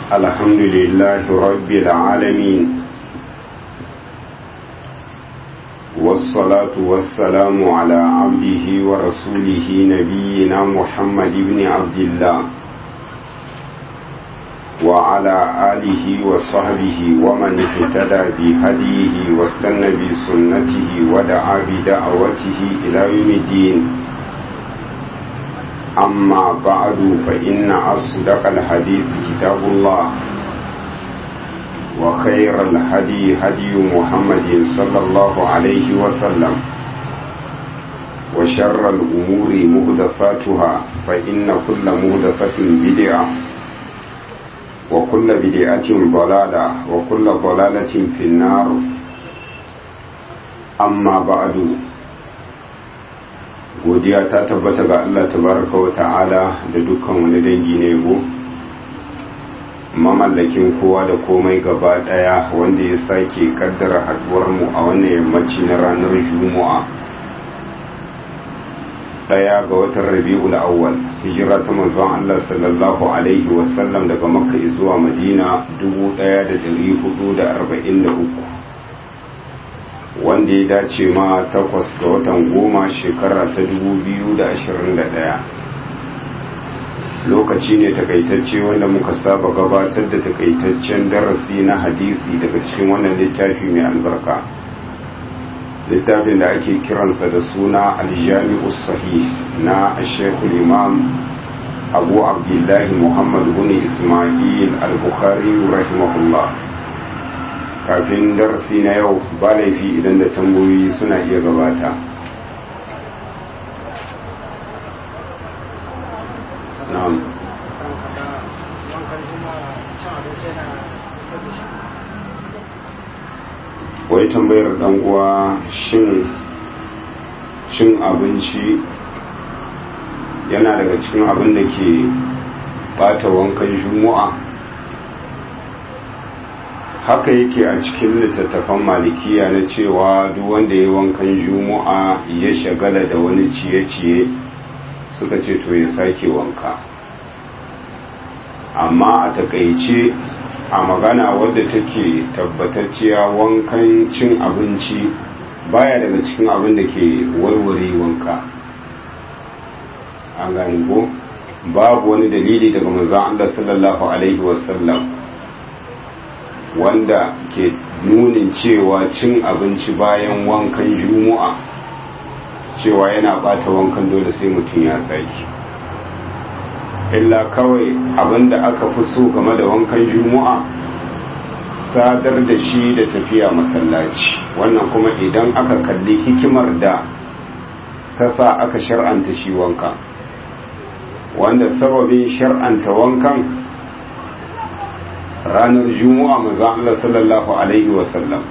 الحمد لله رب العالمين والصلاة والسلام على عبده ورسوله نبينا محمد بن عبد الله وعلى آله وصحبه ومن اهتدى بهديه واستنى بسنته ودعا بدعوته إلى يوم الدين أما بعد فإن أصدق الحديث كتاب الله وخير الهدي هدي محمد صلى الله عليه وسلم وشر الأمور مهدفاتها فإن كل مهدفة بدعة وكل بدعة ضلالة وكل ضلالة في النار أما بعد godiya ta tabbata ga Allah tabaraka wa ta'ala da dukkan wani dangi na yabo mamallakin kowa da komai gaba daya wanda ya sake kaddara haduwar mu a wannan yammaci na ranar juma'a daya ga watan rabi'ul awwal hijira ta manzon Allah sallallahu alaihi wasallam daga makka zuwa madina 1443 wanda ya dace ma takwas ga watan goma shekara ta 2021 lokaci ne takaitacce wanda muka saba gabatar da takaitaccen darasi na hadisi daga cikin wannan littafi mai albarka littafin da ake kiransa da suna aljami'us sahih na shekul imam abu abdullahi muhammad bin ismail al-bukhari rahimahullah kafin darasi na yau ba laifi idan da tambayoyi suna iya gabata na'am wai tambayar dan uwa shin cin abinci yana daga cikin abin da ke bata wankan juma'a haka yake a cikin littattafan malikiya na cewa duk wanda ya wankan juma'a ya shagala da wani ciye-ciye suka ce to ya sake wanka amma a takaice a magana wadda take tabbatacciya wankan cin abinci baya daga cikin abin da ke warware wanka an gani ko babu wani dalili daga manzon Allah sallallahu alaihi wasallam wanda ke nunin cewa cin abinci bayan wankan juma'a cewa yana bata wankan dole sai mutum ya saki illa kawai abinda aka fi so game da wankan juma'a sadar da shi da tafiya masallaci wannan kuma idan aka kalli hikimar da ta sa aka shar'anta shi wanka wanda sababin shar'anta wankan ranar juma'a maza Allah sallallahu alaihi wasallam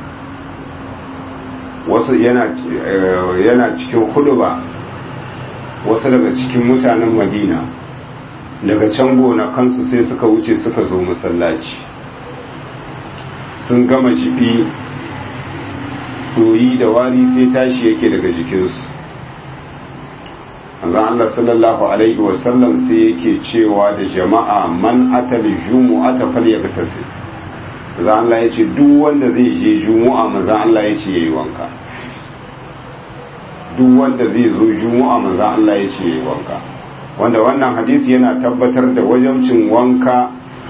wasu yana yana cikin huduba wasu daga cikin mutanen madina daga can gona kansu sai suka wuce suka zo masallaci sun gama jibi doyi da wari sai tashi yake daga jikinsu manzon Allah sallallahu alaihi wasallam sai yake cewa da jama'a man atal jumu'ata falyagtasi manzon Allah yace duk wanda zai je jumu'a manzon Allah yace yayi wanka duk wanda zai zo jumu'a manzon Allah yace yayi wanka wanda wannan hadisi yana tabbatar da wajabcin wanka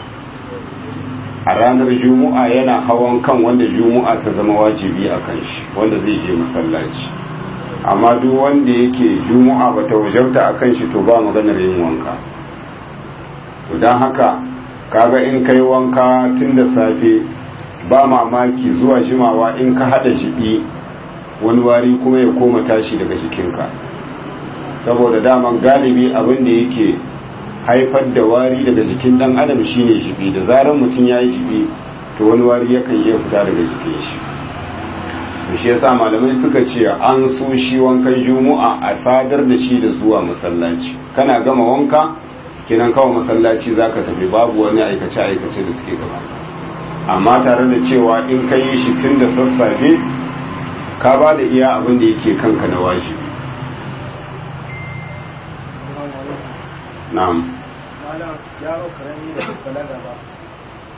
a ranar jumu'a yana hawan kan wanda jumu'a ta zama wajibi a kan shi wanda zai je masallaci amma duk wanda yake juma'a bata wajabta a kan shi to ba maganar yin wanka to don haka kaga in kai wanka tun da safe ba mamaki zuwa jimawa in ka hada jibi wani wari kuma ya koma tashi daga jikinka saboda daman galibi abin da yake haifar da wari daga jikin dan adam shine jibi da zarar mutum ya yi jibi to wani wari yakan iya fita daga jikin shi shi yasa malamai suka ce an so shi wankan juma'a a sadar da shi da zuwa masallaci kana gama wanka kinan kawo masallaci zaka tafi babu wani aikace aikace da suke gaba amma tare da cewa in ka yi shi tun da sassafe ka ba da iya abin da yake kanka na wajibi na'am malam yaro karami da balaga ba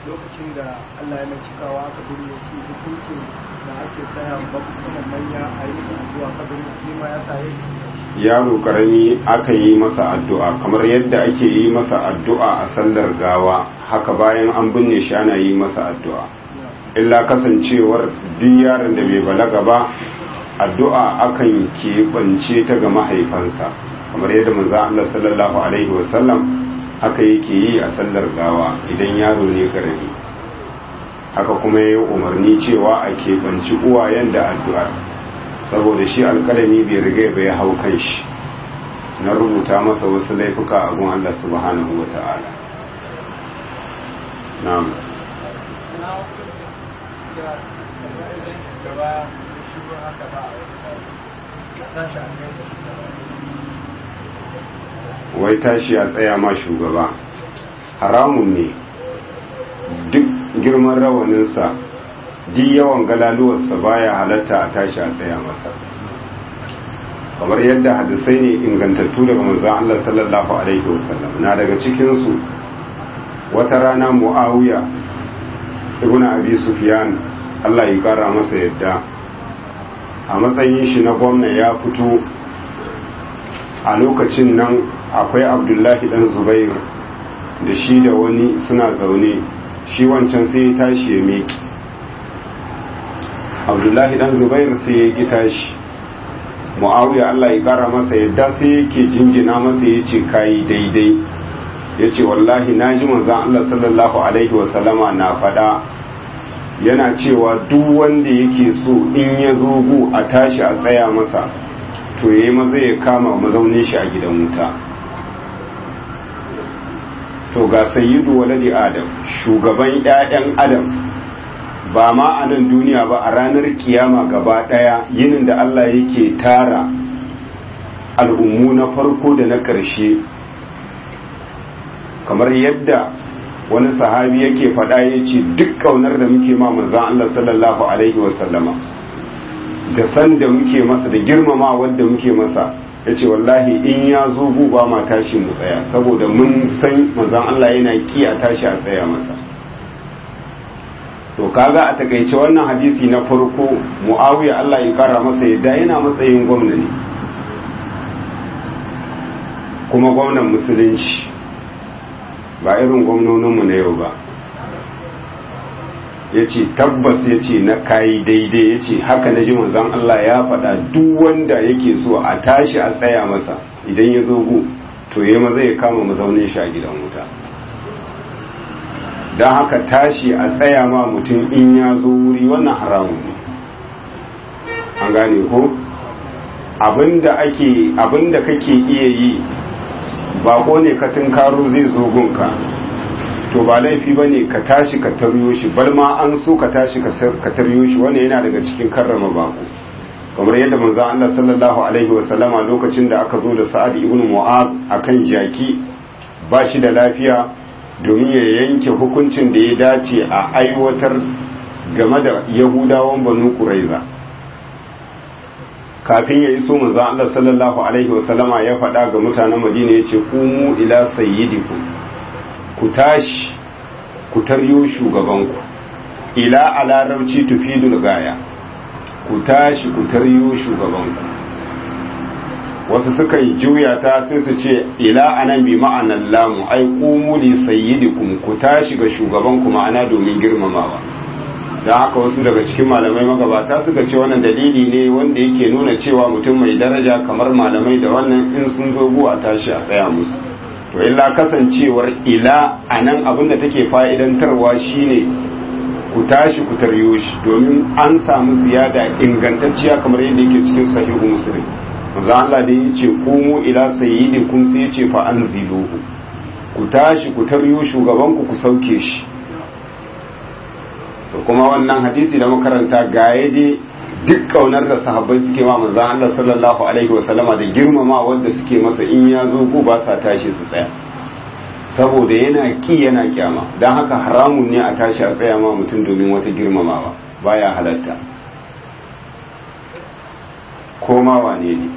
lokacin da Allah ya mai cikawa aka binne shi hukuncin da ake tsaya ba saman manya a yi musu addu'a kabin shi ma ya saye shi yaro karami aka yi masa addu'a kamar yadda ake yi masa addu'a a sallar gawa haka bayan an binne shi ana yi masa addu'a illa kasancewar duk yaron da bai balaga ba addu'a akan keɓance ta ga mahaifansa kamar yadda manzo Allah sallallahu alaihi wasallam haka yake yi a sallar gawa idan yaro ne karami haka kuma ya umarni cewa a keɓanci uwayen da addu'ar saboda shi alkalami bai riga bai hau kan shi na rubuta masa wasu laifuka a gun Allah subhanahu wa ta'ala na'am wai tashi a tsaya ma shugaba haramun ne duk girman rawaninsa duk yawan galaluwarsa baya halatta a tashi a tsaya masa kamar yadda hadisai ne ingantattu daga manzon Allah sallallahu alaihi wasallam na daga cikinsu wata rana muawiya ibn abi sufyan Allah ya kara masa yadda a matsayin shi na gwamna ya fito a lokacin nan akwai abdullahi dan zubair da shi da wani suna zaune shi wancan sai ya tashi ya meki abdullahi dan zubair sai ya ki tashi mu'awiya Allah ya kara masa yadda sai yake jinjina masa ya ce kayi daidai ya ce wallahi na ji manzan Allah sallallahu alaihi wasallama na faɗa yana cewa duk wanda yake so in ya zo gu a tashi a tsaya masa to yayi maza ya kama mazaunin shi a gidan wuta to ga sayyidu waladi adam shugaban 'ya'yan adam ba ma a nan duniya ba a ranar kiyama gaba ɗaya yinin da Allah yake tara al'ummu na farko da na ƙarshe kamar yadda wani sahabi yake faɗa ya ce duk ƙaunar da muke ma manzan Allah sallallahu Alaihi wasallama da san da muke masa da girmama wanda muke masa ya ce wallahi in ya zo ba ma tashi mu tsaya saboda mun san manzan Allah yana ki a tashi a tsaya masa to kaga a takaice wannan hadisi na farko muawiya Allah ya kara masa yadda yana matsayin gwamna ne kuma gwamnan musulunci ba irin gwamnoninmu na yau ba ya ce tabbas ya ce na kayi daidai ya ce haka na ji manzan Allah ya faɗa duk wanda yake so a tashi a tsaya masa idan ya zo gu to ya maza ya kama mazaunin shi a gidan wuta don haka tashi a tsaya ma mutum in ya zo wuri wannan haramun ne an gane ko abinda ake abinda kake iya yi bako ne ka tunkaro zai zo gunka to ba laifi ba ne ka tashi ka taryo shi bar ma an so ka tashi ka taryo shi wannan yana daga cikin karrama bako kamar yadda manzo Allah sallallahu alaihi wa sallama lokacin da aka zo da Sa'ad ibn Mu'adh akan jaki ba shi da lafiya domin ya yanke hukuncin da ya dace a aiwatar game da yahudawan banu kuraiza kafin ya iso manzo Allah sallallahu alaihi wasallama ya faɗa ga mutanen Madina yace kumu ila sayyidikum ku tashi ku taryo shugabanku ila a larabci tufidul gaya ku tashi ku taryo shugabanku wasu suka yi juya ta sai su ce ila anan bi ma'anan lamu ai qumu li sayyidikum ku tashi ga shugabanku ma'ana domin girmamawa don haka wasu daga cikin malamai magabata suka ce wannan dalili ne wanda yake nuna cewa mutum mai daraja kamar malamai da wannan in sun zo a tashi a tsaya musu to illa kasancewar ila anan abin da take fa'idantarwa shine ku tashi ku taryo shi domin an samu ziyada ingantacciya kamar yadda yake cikin sahihu muslim manzo Allah da ya ce kumu ila sayyidikum sai ya ce fa anziluhu ku tashi ku taryo shugaban ku ku sauke shi to kuma wannan hadisi da makaranta ga dai duk kaunar da sahabbai suke ma manzo Allah sallallahu alaihi wa sallama da girmama wanda suke masa in ya zo ku ba sa tashi su tsaya saboda yana ki yana kyama dan haka haramun ne a tashi a tsaya ma mutum domin wata girmamawa baya halatta ko ma wane ne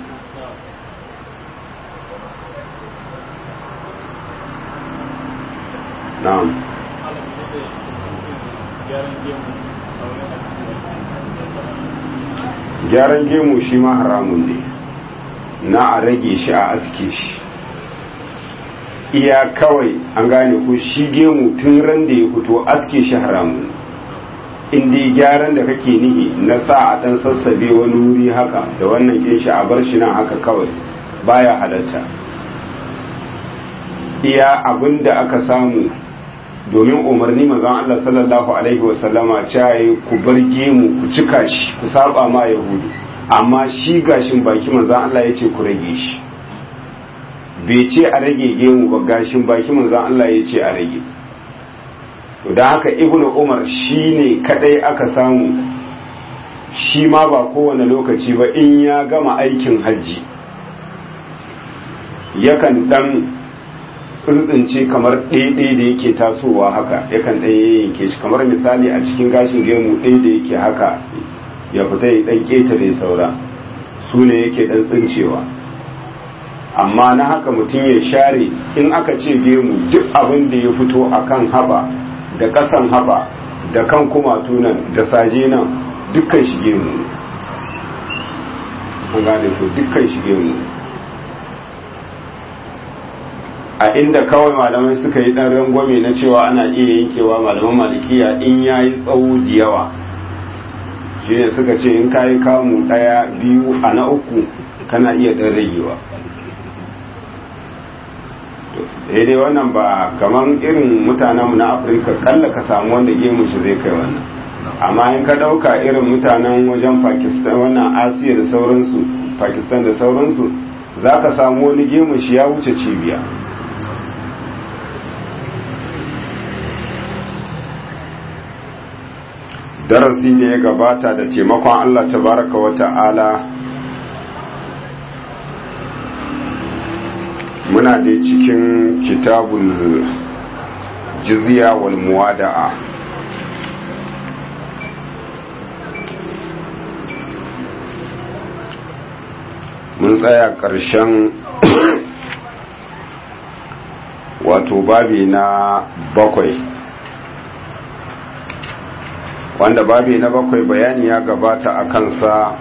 na'am gyaran gemu shi ma haramun ne na a rage shi a aske shi iya kawai an gane ko shi gemu tun ran da ya fito aske shi haramun inda gyaran da kake nihi na sa a dan sassabe wani wuri haka da wannan kin shi a bar shi nan haka kawai baya halatta iya abin da aka samu domin umarni manzon Allah sallallahu alaihi wasallama caye ku bar gemu ku cika shi ku saba ma yahudu amma shi gashin baki manzon Allah ya ce ku rage shi bai ce a rage gemu ba gashin baki manzon Allah ya ce a rage to da haka ibnu umar shi ne kadai aka samu shi ma ba kowane lokaci ba in ya gama aikin hajji yakan dan tsuntsunce kamar ɗaiɗai da yake tasowa haka yakan ɗan yanke shi kamar misali a cikin gashin gemu ɗaya da yake haka ya fita ya ɗan ƙetare saura su ne yake ɗan tsincewa amma na haka mutum ya share in aka ce gemu duk abin da ya fito a kan haɓa da ƙasan haɓa da kan kumatu nan da saje nan dukkan shi gemu an gane to dukkan shi gemu a inda kawai malamai suka yi ɗan rangwame na cewa ana iya yankewa malaman malikiya in ya yi tsawo da yawa shi ne suka ce in ka yi kamu ɗaya biyu a na uku kana iya ɗan ragewa daidai wannan ba kamar irin mutanenmu na afirka kalla ka samu wanda gemun shi zai kai wannan amma in ka ɗauka irin mutanen wajen pakistan wannan asiya da sauransu pakistan da sauransu za ka samu wani gemun shi ya wuce cibiya darasi da ya gabata da taimakon Allah tabaraka wa ta'ala muna da cikin kitabul jizya wal muwada'a mun tsaya ƙarshen wato babi na bakwai wanda babi na bakwai bayani ya gabata a kansa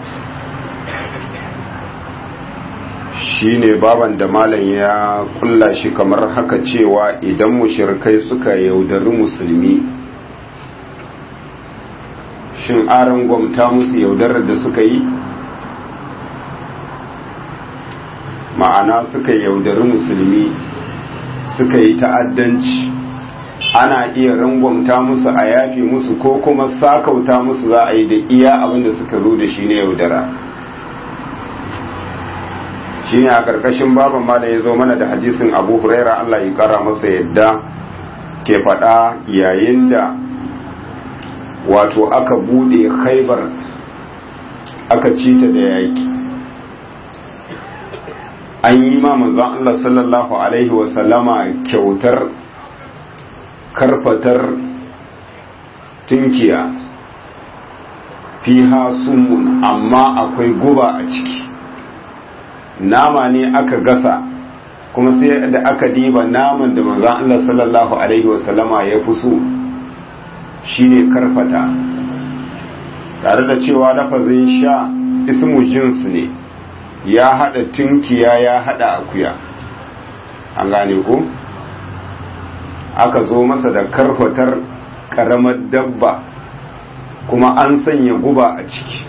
shine baban da malam ya kulla shi kamar haka cewa idan mushirkai suka yaudari musulmi shin aron gwamta musu yaudarar da suka yi ma'ana suka yaudari musulmi suka yi ta'addanci ana iya rangwamta musu a yafi musu ko kuma sakauta musu za a yi da iya abin da suka zo da shi ne yaudara shi ne a ƙarƙashin baban ma da ya zo mana da hadisin abu huraira allah ya ƙara masa yadda ke faɗa yayin da wato aka buɗe khaibar aka cita da yaƙi an yi ma manzon allah sallallahu alaihi wasallama kyautar karfatar tunkiya fiha sumun amma akwai guba a ciki nama ne aka gasa kuma sai da aka diba naman da manzon Allah sallallahu alaihi wasallama ya fi so shine karfata tare da cewa lafazin sha ismu jins ne ya hada tunkiya ya hada akuya an gane ko aka zo masa da karfatar karamar dabba kuma an sanya guba a ciki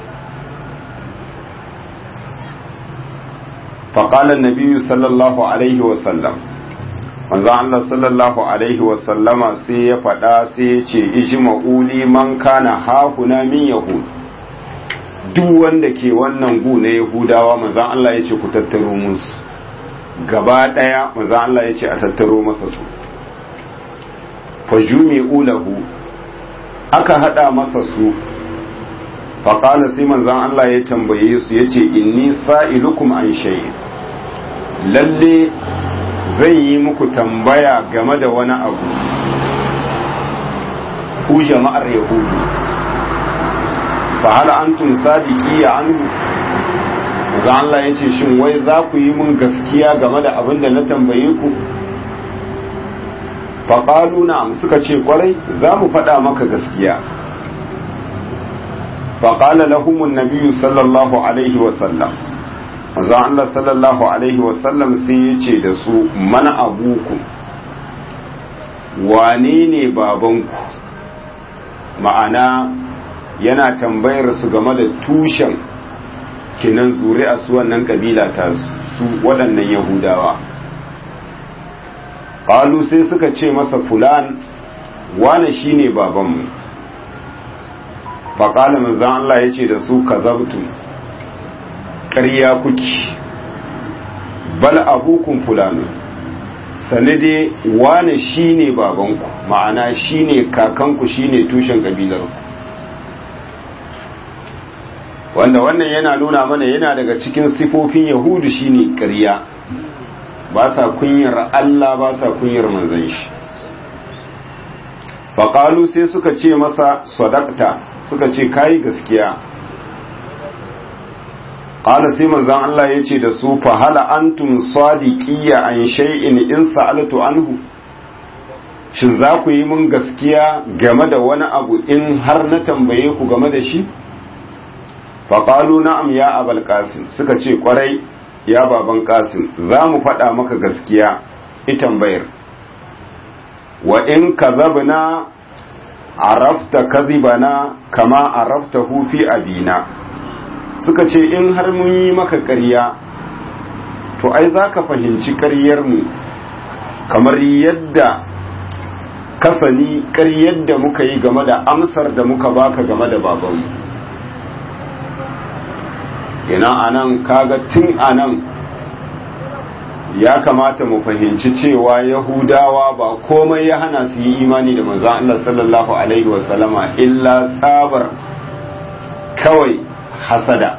faƙalar nabiyu sallallahu alaihi wasallam manzo Allah sallallahu alaihi wasallama sai ya faɗa sai ya ce ijma'uli man kana hahuna min yahud duk wanda ke wannan gu na yahudawa manzo Allah ya ce ku tattaro musu gaba ɗaya manzo Allah ya ce a tattaro masa su fajumi ulahu aka hada masa su faƙala sai manzan Allah ya tambaye su ya ce inni sa'ilukum an shayi lalle zai yi muku tambaya game da wani abu ku jama'ar yahudu fa hal antum sadiki ya anhu manzan Allah ya ce shin wai za ku yi mun gaskiya game da abin da na tambaye ku faƙalu na'am suka ce kwarai za mu faɗa maka gaskiya faƙala lahumun nabiyu sallallahu alaihi wasallam manzo Allah sallallahu alaihi wasallam sai ya ce da su mana abuku wane ne babanku ma'ana yana tambayar su game da tushen kinan zuri'a su wannan kabila ta su waɗannan yahudawa ƙalu sai suka ce masa fulan wane shine babanmu faƙala manzan Allah ya ce da su ka zabtu ƙarya kuki bal abukun fulani sanade wane shine babanku ma'ana shine kakanku shine tushen kabilarku wanda wannan yana nuna mana yana daga cikin sifofin yahudu shine ƙarya ba sa kunyar Allah ba sa kunyar manzon shi faƙalu sai suka ce masa sadakta suka ce kayi gaskiya ƙala sai manzon Allah ya ce da su fahala antum sadiqiyya an shay'in in sa'altu anhu shin za ku yi mun gaskiya game da wani abu in har na tambaye ku game da shi faƙalu na'am ya abal qasim suka ce ƙwarai ya baban qasim za mu faɗa maka gaskiya itan bayar wa in kazabna arafta kazibana kama arafta fi abina suka ce in har mun yi maka ƙarya to ai za ka fahimci ƙaryarmu kamar yadda kasani ƙaryar da muka yi game da amsar da muka baka game da babanmu kenan anan kaga tun anan ya kamata mu fahimci cewa yahudawa ba komai ya hana su yi imani da manzon Allah sallallahu alaihi wasallama illa tsabar kawai hasada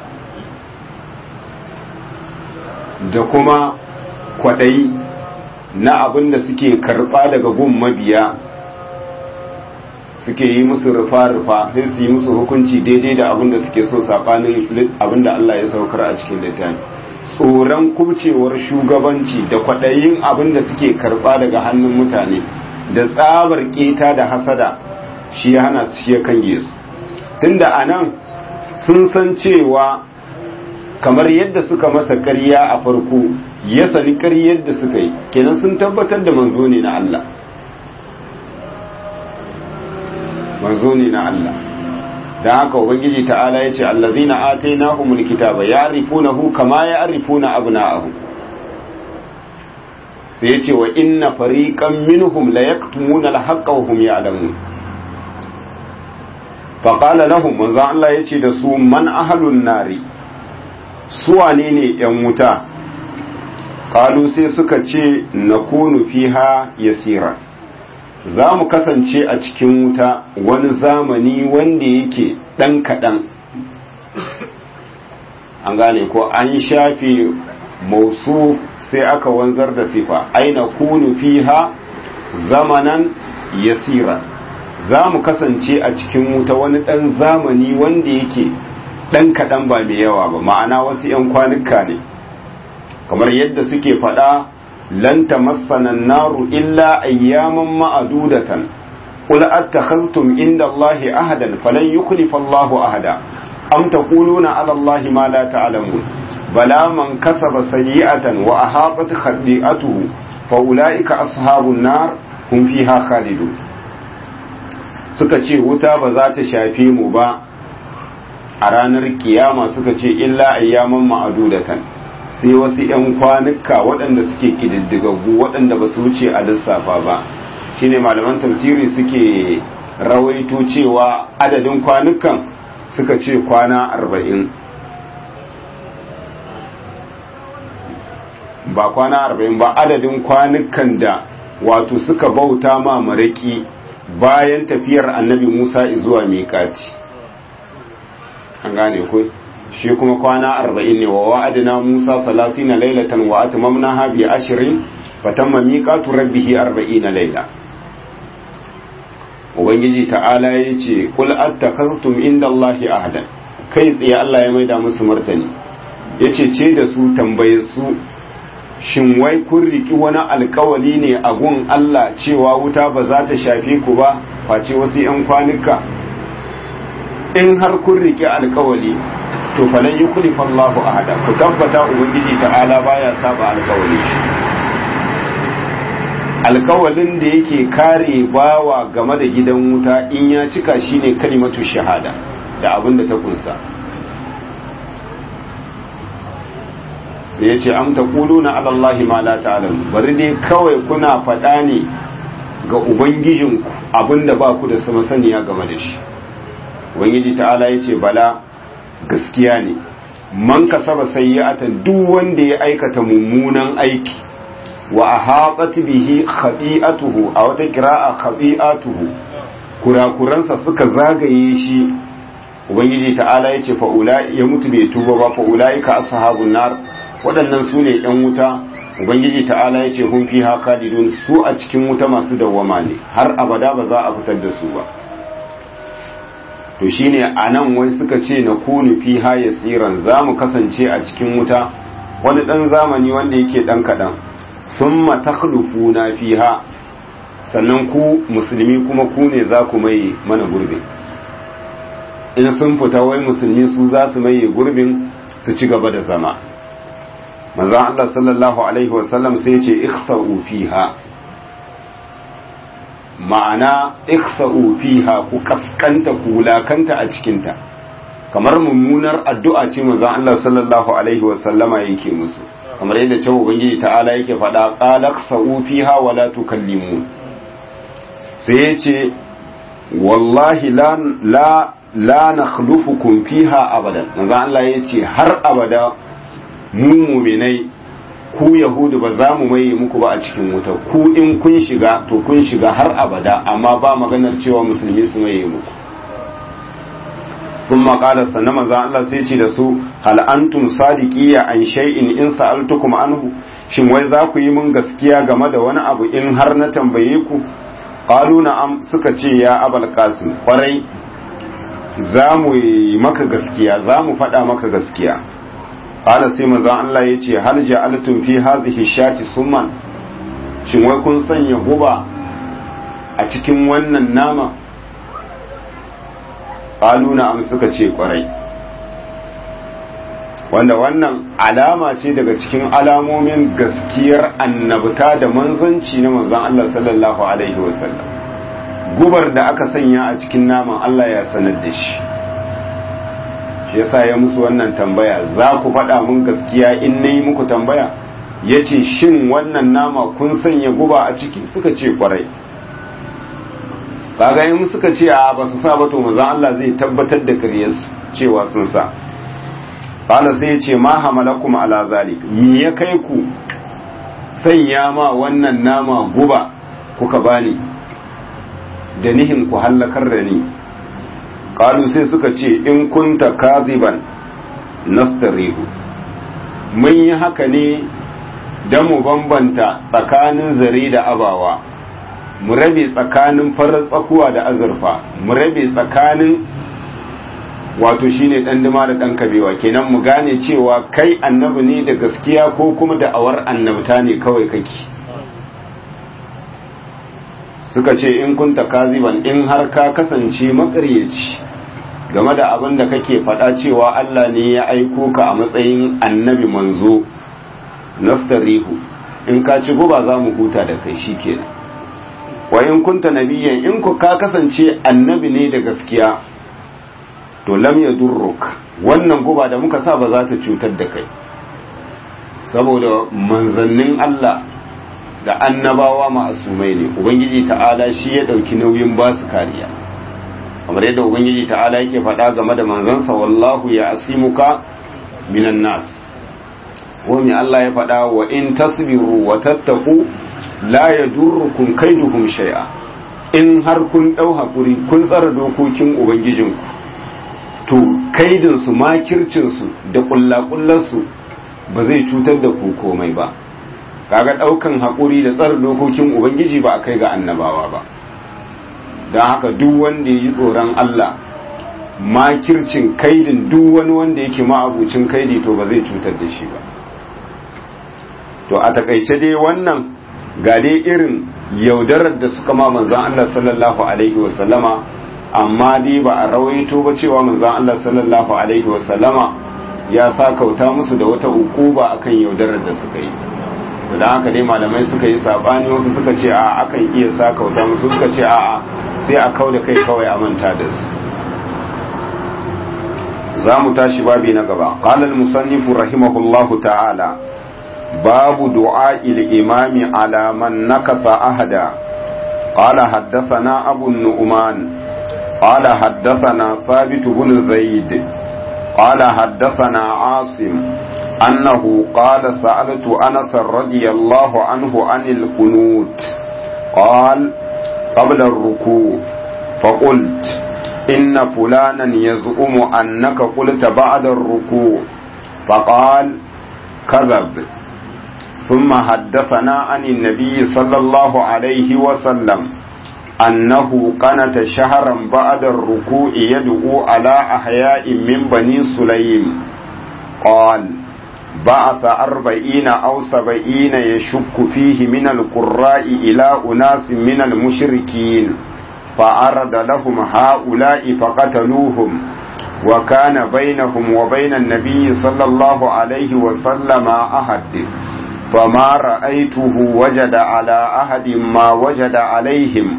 da kuma kwaɗayi na abin da suke karɓa daga gun mabiya suke yi musu rufa-rufa sai su yi musu hukunci daidai da abin da suke so saɓanin abin da Allah ya saukar a cikin littafi tsoron kubcewar shugabanci da kwaɗayin abin da suke karɓa daga hannun mutane da tsabar keta da hasada shi ya hana su shi ya kange su tunda a nan sun san cewa kamar yadda suka masa ƙarya a farko ya sani ƙaryar da suka yi kenan sun tabbatar da manzo ne na Allah manzo ne na Allah don haka ubangiji ta'ala ya ce allazina atainahumul kitaba ya'rifunahu kama ya'rifuna abna'ahum sai ya ce wa inna fariqan minhum la yaktumuna al-haqqa wa hum ya'lamun fa qala lahum manzo Allah ya ce da su man ahlun nari su wane ne yan wuta qalu sai suka ce nakunu fiha yasira za mu kasance a cikin wuta wani zamani wanda yake ɗan kaɗan an gane ko an shafe mausu sai aka wanzar da sifa aina kunu fiha zamanan yasira za mu kasance a cikin wuta wani ɗan zamani wanda yake ɗan kaɗan ba mai yawa ba ma'ana wasu 'yan kwanuka ne kamar yadda suke faɗa لن تمسنا النار إلا أياما معدودة قل أتخذتم عند الله أهدا فلن يخلف الله أهدا أم تقولون على الله ما لا تعلمون بلى من كسب سيئة وأحاطت خطيئته فأولئك أصحاب النار هم فيها خالدون suka ce wuta ba za ta shafe mu ba a ranar kiyama suka ce illa ayyaman ma'adudatan sai wasu 'yan kwanuka waɗanda suke ƙididdigaggu waɗanda ba su wuce a lissafa ba shine malaman tafsiri suke rawaito cewa adadin kwanukan suka ce kwana arba'in ba kwana arba'in ba adadin kwanukan da wato suka bauta ma maraki bayan tafiyar annabi musa zuwa miƙati an gane ku shi kuma kwana arba'in ne wa wa'adina Musa talatina lailatan wa atmamnaha bi ashrin fatamma miqatu rabbih arba'ina laila ubangiji ta'ala yace qul attakhaztum inda Allahi ahadan kai tsaye Allah ya maida musu martani yace ce da su tambaye su shin wai kun riki wani alkawali ne a gun Allah cewa wuta ba za ta shafe ku ba face wasu 'yan kwanuka in har kun riki alkawali to falan yi kulifan Allahu ahada ku tabbata ubangiji ta'ala baya saba alkawali shi alkawalin da yake kare bawa game da gidan wuta in ya cika shine kalimatu shahada da abin da ta kunsa sai ya ce am taquluna ala allahi ma la ta'lamu bari dai kawai kuna faɗa ne ga ubangijinku abinda ba ku da masaniya game da shi ubangiji ta'ala ya ce bala gaskiya ne man kasaba sayyi'atan duk wanda ya aikata mummunan aiki wa ahabat bihi khati'atuhu a wata qira'a khati'atuhu kurakuransa suka zagaye shi ubangiji ta'ala ya ce fa ulai ya mutu bai tuba ba fa ulaika ashabun nar waɗannan su ne ‘yan wuta ubangiji ta'ala ya ce hun fi haka su a cikin wuta masu dawwama ne har abada ba za a fitar da su ba to shine a nan wai suka ce na kunu fi ha ya tsiran za mu kasance a cikin wuta wani ɗan zamani wanda yake ɗan kaɗan sun matakhlufu na fi ha sannan ku musulmi kuma ku ne za ku maye mana gurbin in sun fita wai musulmi su za su maye gurbin su ci gaba da zama manzon Allah sallallahu alaihi wasallam sai ce ikhsa'u fiha ma'ana ikhsa'u fiha ku kaskanta ku wulakanta a cikinta kamar mummunar addu'a ce manzon Allah sallallahu alaihi wasallama yake musu kamar yadda cewa ubangiji ta'ala yake faɗa qala ikhsa'u fiha wa la tukallimu sai yace wallahi la la la nakhlufukum fiha abadan manzon Allah yace har abada mu muminai ku yahudu ba za mu maye muku ba a cikin wuta ku in kun shiga to kun shiga har abada amma ba maganar cewa musulmi su maye muku sun maƙalar sannan maza Allah sai ce da su hal antum sadiqiya an shay'in in sa'altukum anhu shin wai za ku yi mun gaskiya game da wani abu in har na tambaye ku qalu na'am suka ce ya abal qasim kwarai za mu yi maka gaskiya za mu faɗa maka gaskiya qala sai manzon Allah yace hal ja'altum fi hadhihi shati summan shin wai kun sanya guba a cikin wannan nama qalu na'am suka ce kwarai wanda wannan alama ce daga cikin alamomin gaskiyar annabta da manzanci na manzon Allah sallallahu alaihi wasallam gubar da aka sanya a cikin naman Allah ya sanar da shi shi yasa ya musu wannan tambaya za ku faɗa mun gaskiya in na yi muku tambaya ya ce shin wannan nama kun sanya guba a ciki suka ce kwarai kaga in suka ce a ba su sa ba to manzon Allah zai tabbatar da karyarsu cewa sun sa qala sai ya ce ma hamalakum ala zalik me ya kai ku sanya ma wannan nama guba kuka bani da nihin ku hallakar da ni qalu sai suka ce in kunta kaziban nastarihu mun yi haka ne don mu bambanta tsakanin zare da abawa mu rabe tsakanin farar tsakuwa da azurfa mu rabe tsakanin wato shine dan dima da dan kabewa kenan mu gane cewa kai annabi ne da gaskiya ko kuma da awar annabta ne kawai kake suka ce in kunta kaziban in har ka kasance makaryaci game da abin da kake faɗa cewa Allah ne ya aiko ka a matsayin annabi manzo nastarihu in ka ci guba za mu huta da kai shikenan wa in kunta nabiyyan in ku ka kasance annabi ne da gaskiya to lam yadurruk wannan guba da muka sa ba za ta cutar da kai saboda manzannin Allah da annabawa ma'asumai ne ubangiji ta'ala shi ya dauki nauyin ba su kariya kamar yadda ubangiji ta'ala yake faɗa game da manzansa wallahu ya asimuka minan nas wani Allah ya faɗa wa in tasbiru wa tattaku la yadurrukum kaiduhum shay'a in har kun dau hakuri kun tsara dokokin ubangijinku to kaidin su makircin su da kullakullar su ba zai cutar da ku komai ba kaga daukan hakuri da tsara dokokin ubangiji ba a kai ga annabawa ba don haka duk wanda ya yi tsoron Allah makircin kaidin duk wani wanda yake ma'abucin kaidi to ba zai cutar da shi ba to a takaice dai wannan ga dai irin yaudarar da suka ma manzan Allah sallallahu alaihi wasallama amma dai ba a rawaito ba cewa manzan Allah sallallahu alaihi wasallama ya sa kauta musu da wata ukuba akan yaudarar da suka yi da haka dai malamai suka yi sabani wasu suka ce a akan iya sa kauta musu suka ce a sai a kau da kai kawai a manta da su za mu tashi babi na gaba qala al-musannif rahimahullahu ta'ala babu du'a il-imami ala man nakatha ahada qala haddathana abu nu'man qala haddathana thabit ibn zaid qala haddathana asim أنه قال سألت أنس رضي الله عنه عن القنوت قال قبل الركوع فقلت إن فلانا يزعم أنك قلت بعد الركوع فقال كذب ثم حدثنا عن النبي صلى الله عليه وسلم أنه قنت شهرا بعد الركوع يدعو على أحياء من بني سليم قال بعث أربعين أو سبعين يشك فيه من القراء إلى أناس من المشركين فأرد لهم هؤلاء فقتلوهم وكان بينهم وبين النبي صلى الله عليه وسلم أحد فما رأيته وجد على أحد ما وجد عليهم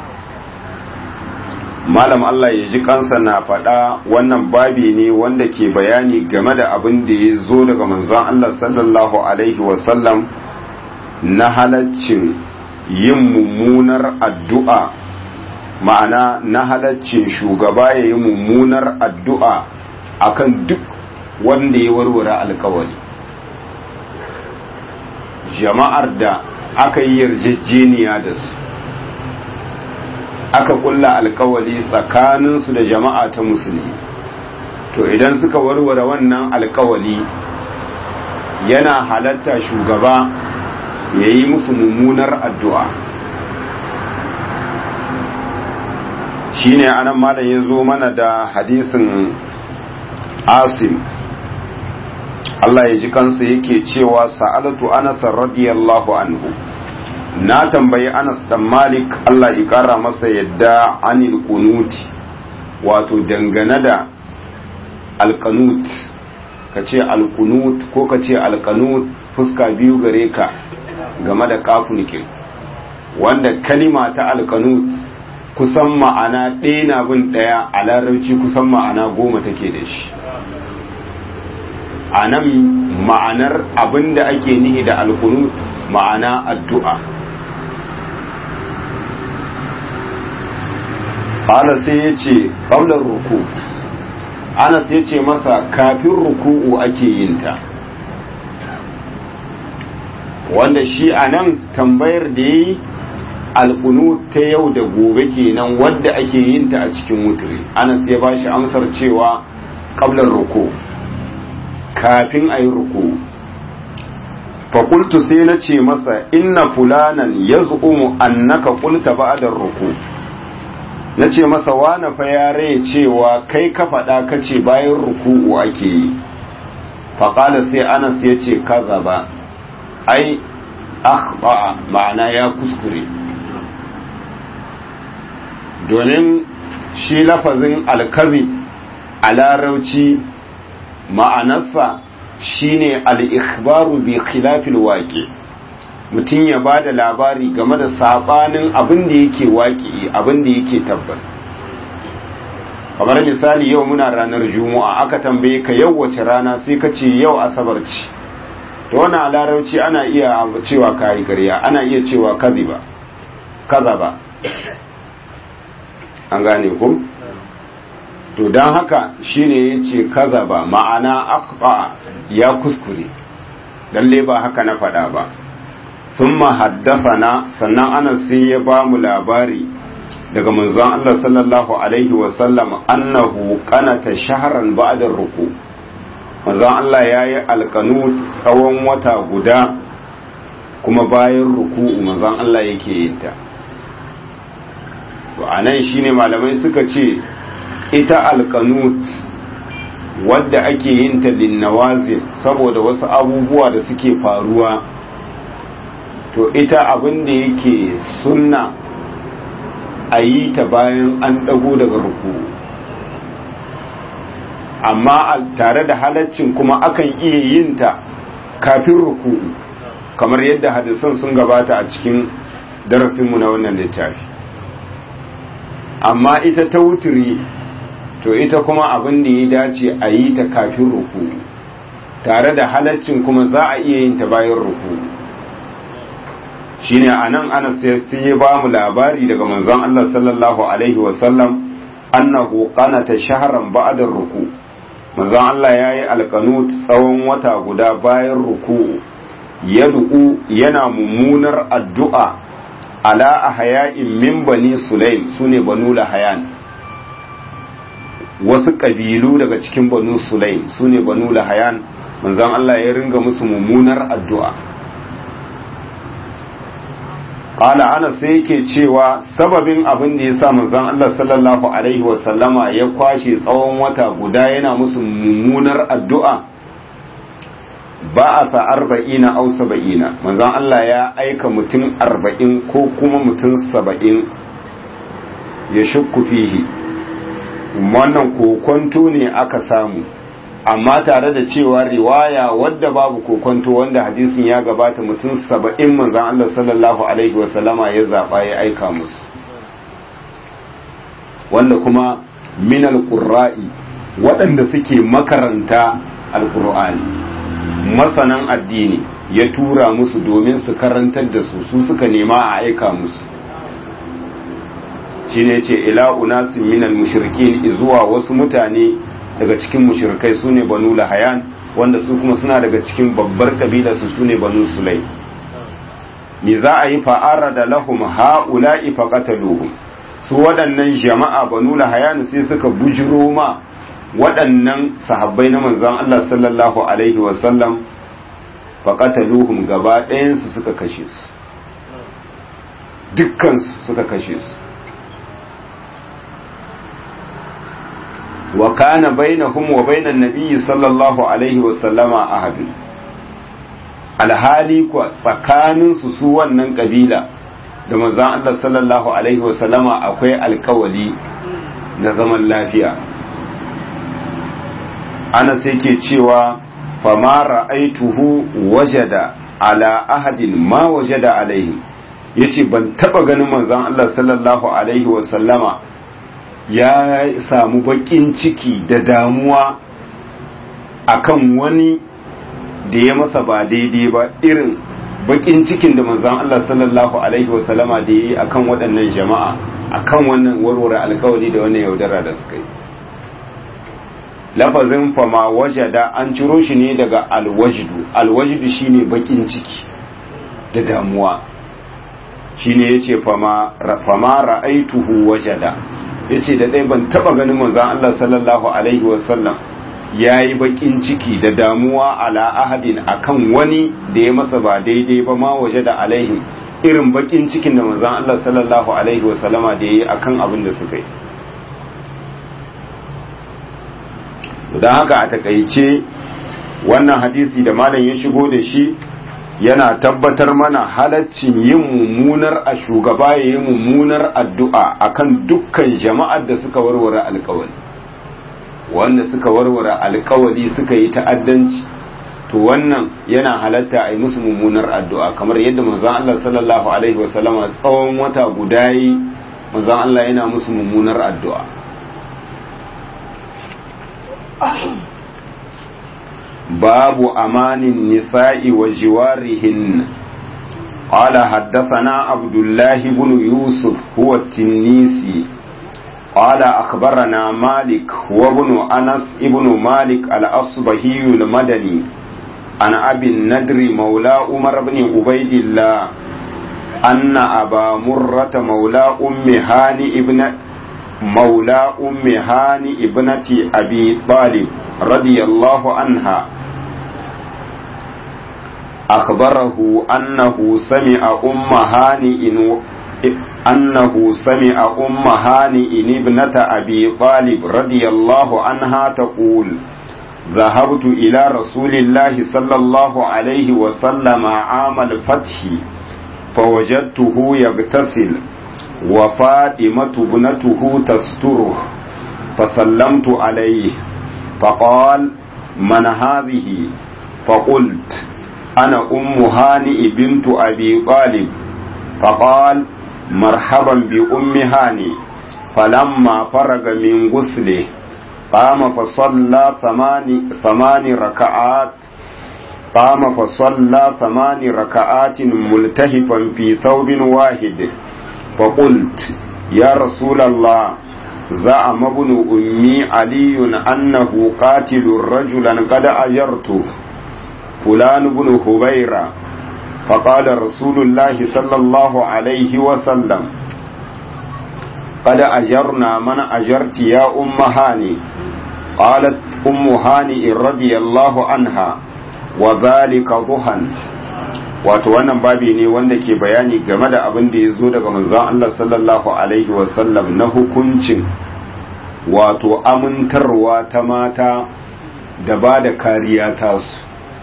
malam Allah ya ji kansa na faɗa wannan babi ne wanda ke bayani game da abin da ya zo daga manzon Allah sallallahu alaihi wasallam na halaccin yin mummunar addu'a ma'ana na halaccin shugaba ya yi mummunar addu'a akan duk wanda ya warware alkawari jama'ar da aka yi yarjejeniya da su aka kulla alkawali tsakaninsu da jama'a ta musulmi to idan suka warware wannan alkawali yana halatta shugaba ya yi musu mummunar addu'a shi ne anan malam ya zo mana da hadisin asim Allah ya ji kansa yake cewa sa'alatu anasar radiyallahu anhu na tambayi Anas dan Malik Allah ya kara masa yadda anil kunuti wato dangane da alkanut ka ce alkunut ko ka ce alkanut fuska biyu gare ka game da kafunikin wanda kalima ta alkanut kusan ma'ana ɗaya na bin ɗaya a larabci kusan ma'ana goma take da shi a nan ma'anar abinda ake nihi da alkunut ma'ana addu'a Anas sai ya ce ƙaunar ruku Anas ya ce masa kafin ruku'u ake yin ta wanda shi a nan tambayar da ya yi alƙunu ta yau da gobe kenan wadda ake yin ta a cikin wuturi Anas ya ba shi amsar cewa ƙaunar ruku kafin a yi ruku fakultu sai na ce masa inna fulanan ya zu'umu annaka kulta ba'adar ruku na ce masa wane fa ya rai cewa kai ka faɗa ka ce bayan ruku'u ake yi faƙala sai anas ya ce kaza ba ai akhba'a ma'ana ya kuskure domin shi lafazin alkazi a larauci ma'anarsa shine al-ikhbaru bi khilafil waqi' mutum ya ba da labari game da sabanin abin da yake waƙi abin da yake tabbas kamar misali yau muna ranar juma'a aka tambaye ka yau wace rana sai ka ce yau asabar ce to wannan a larabci ana iya cewa kayi ƙarya ana iya cewa kaziba kaza ba an gane ku to don haka shine yace kaza ba ma'ana akba ya kuskure lalle ba haka na faɗa ba ثم حدثنا sannan ana sai ya ba mu labari daga manzon Allah sallallahu alaihi wa sallam annahu qanata shahran ba'da ruku manzon Allah yayi alqanut tsawon wata guda kuma bayan ruku'u manzon Allah yake yin ta to anan shine malamai suka ce ita alqanut wadda ake yin ta linnawazil saboda wasu abubuwa da suke faruwa to ita abin da yake sunna a yi ta bayan an ɗago daga ruku amma tare da halaccin kuma akan iya yin ta kafin ruku kamar yadda hadisan sun gabata a cikin darasinmu na wannan littafi amma ita ta wuturi to ita kuma abin da ya dace a yi ta kafin ruku tare da halaccin kuma za a iya yin ta bayan ruku shine anan ana sai ya ba mu labari daga manzon Allah sallallahu alaihi wasallam annahu qanata shahran ba'da ruku manzon Allah yayi alqanut tsawon wata guda bayan ruku yad'u yana mummunar addu'a ala ahya'in min bani sulaim sune banu lahayan wasu kabilu daga cikin banu sulaim sune banu lahayan manzon Allah ya ringa musu mummunar addu'a Ƙala ana sai yake cewa sababin abin da ya sa manzon Allah sallallahu Alaihi wasallama ya kwashe tsawon wata guda yana musu mummunar addu'a ba a sa arba'ina au saba'ina manzon Allah ya aika mutum arba'in ko kuma mutum saba'in ya shukku fihi wannan kokonto ne aka samu amma tare da cewa riwaya wadda babu kokonto wanda hadisin ya gabata mutum saba'in manzan Allah sallallahu Alaihi wasallama ya zaɓa ya aika musu wanda kuma minal ƙurra'i waɗanda suke makaranta alƙur'ani masanan addini ya tura musu domin su karantar da su su suka nema a aika musu shi ne ce ila unasin minal mushrikin zuwa wasu mutane daga cikin mushrikai su ne banu lahayan wanda su kuma suna daga cikin babbar kabilarsu su ne banu sulai me za a yi fa'ara da lahum ha'ula'i faqataluhum su waɗannan jama'a banu lahayan sai suka bujiro ma waɗannan sahabbai na manzon Allah sallallahu alaihi wa sallam faqataluhum gaba ɗayan su suka kashe su dukkan su suka kashe su wa kana bainahum wa bainan nabiyyi sallallahu alaihi wa sallama ahad alhali kuwa tsakanin su su wannan kabila da manzon Allah sallallahu alaihi wa sallama akwai alkawali na zaman lafiya ana sai ke cewa fama ra'aituhu wajada ala ahadin ma wajada alaihi yace ban taba ganin manzon Allah sallallahu alaihi wa sallama ya samu bakin ciki da damuwa akan wani da ya masa ba daidai ba irin bakin cikin da manzon Allah sallallahu alaihi wasallama da yi akan waɗannan jama'a akan wannan warware alkawari da wannan yaudara da suka yi lafazin fama wajada an ciro shi ne daga alwajdu alwajdu shine bakin ciki da damuwa shine yace fama fama ra'aituhu wajada ya ce da ɗaya ban taɓa ganin manzan Allah sallallahu Alaihi wasallam ya yi baƙin ciki da damuwa ala ahadin akan wani da ya masa ba daidai ba ma waje da alaihim irin baƙin cikin da manzan Allah sallallahu Alaihi wasallama da ya yi akan abin da suka yi don haka a takaice wannan hadisi da malam ya shigo da shi yana tabbatar mana halaccin yin mummunar a shugaba ya yi mummunar addu'a akan dukkan jama'ar da suka warware alkawali wanda suka warware alkawali suka yi ta'addanci to wannan yana halatta a yi musu mummunar addu'a kamar yadda manzon Allah sallallahu alaihi wasallama tsawon wata guda yi manzon Allah yana musu mummunar addu'a باب أمان النساء وجوارهن قال حدثنا عبد الله بن يوسف هو التنيسي قال أخبرنا مالك وابن أنس ابن مالك الأصبهي المدني عن أبي الندر مولى عمر بن عبيد الله أن أبا مرة مولى أم هاني ابن مولى أم هاني ابنة أبي طالب رضي الله عنها أخبره أنه سمع أم هانئ أنه سمع أم هانئ ابنة أبي طالب رضي الله عنها تقول ذهبت إلى رسول الله صلى الله عليه وسلم عام الفتح فوجدته يغتسل وفاطمة ابنته تستره فسلمت عليه فقال من هذه فقلت أنا أم هانئ بنت أبي طالب فقال مرحبا بأم هانئ فلما فرغ من غسله قام فصلى ثمان, ثمان ركعات قام فصلى ثمان ركعات ملتهفا في ثوب واحد فقلت يا رسول الله زعم ابن أمي علي أنه قاتل رجلا قد أجرته فلان بن هبيرة فقال رسول الله صلى الله عليه وسلم قد أجرنا من أجرت يا أم هاني قالت أم هاني رضي الله عنها وذلك ضحى wato wannan babi ne wanda ke bayani game da abin da ya zo daga manzon Allah sallallahu alaihi wasallam na hukuncin wato amintarwa ta mata da ba da kariya tasu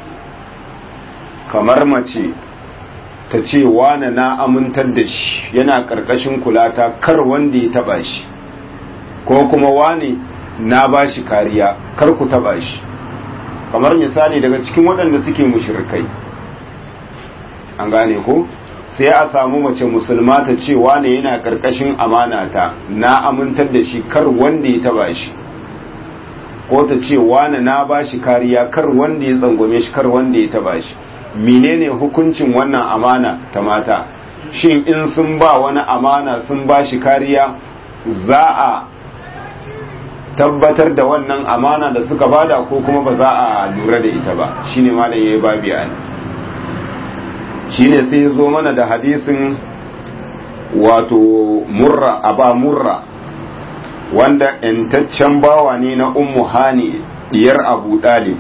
kamar mace ta ce wane na amintar da shi yana ƙarƙashin kulata kar wanda ya taba shi ko kuma wane na ba shi kariya kar ku taba shi kamar misali daga cikin waɗanda suke mushrikai an gane ko sai a samu mace musulma ta ce wane yana ƙarƙashin amanata na amintar da shi kar wanda ya taba shi ko ta ce wane na ba shi kariya kar wanda ya tsangwame shi kar wanda ya taba shi menene hukuncin wannan amana ta mata shin in sun ba wani amana sun ba shi kariya za a tabbatar da wannan amana da suka bada ko kuma ba za a lura da ita ba shine malam yayi babi an shine sai ya zo mana da hadisin wato murra aba murra wanda intaccen bawa ne na ummu hani diyar abu dalib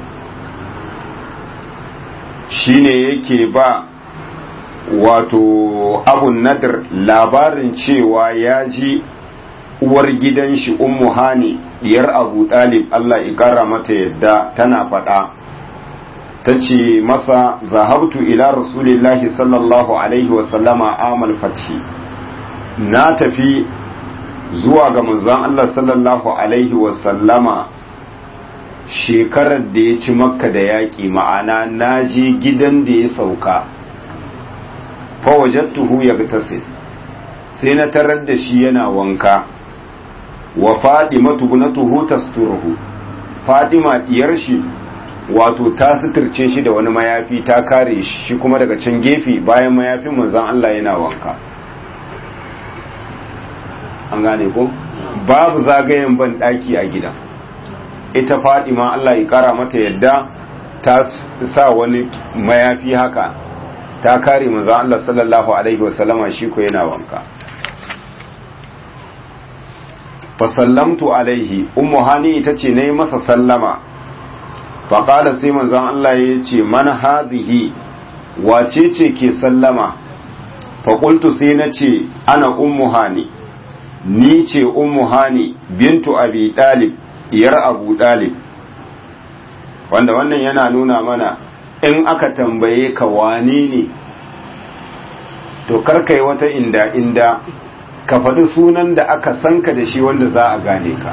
shine yake ba wato abun nadir labarin cewa ya ji uwar gidan shi ummu hani diyar abu dalib Allah ikara mata yadda tana faɗa ta ce masa zahabtu ila rasulillahi sallallahu alaihi wasallama amal fathi na tafi zuwa ga manzon Allah sallallahu alaihi wasallama shekarar da ya ci makka da yaƙi ma'ana na je gidan da ya sauka fawajattuhu ya sai na tarar da shi yana wanka wa fadima tubnatuhu tasturuhu fadima diyar shi wato ta suturce shi da wani mayafi ta kare shi shi kuma daga can gefe bayan mayafin manzon Allah yana wanka an gane ko babu zagayen ban daki a gidan ita fadima Allah ya kara mata yadda ta sa wani mayafi haka ta kare manzon Allah sallallahu alaihi wasallama shi ko yana wanka fa sallamtu alaihi ummu hani ita ce nayi masa sallama fa qala sai manzon Allah ya ce man hadhihi wace ce ke sallama fa qultu sai na ce ana ummu hani ni ce ummu hani bintu abi dalib iyar abu dalib wanda wannan yana nuna mana in aka tambaye ka wane ne to karkai wata inda inda ka faɗi sunan da aka sanka da shi wanda za a gane ka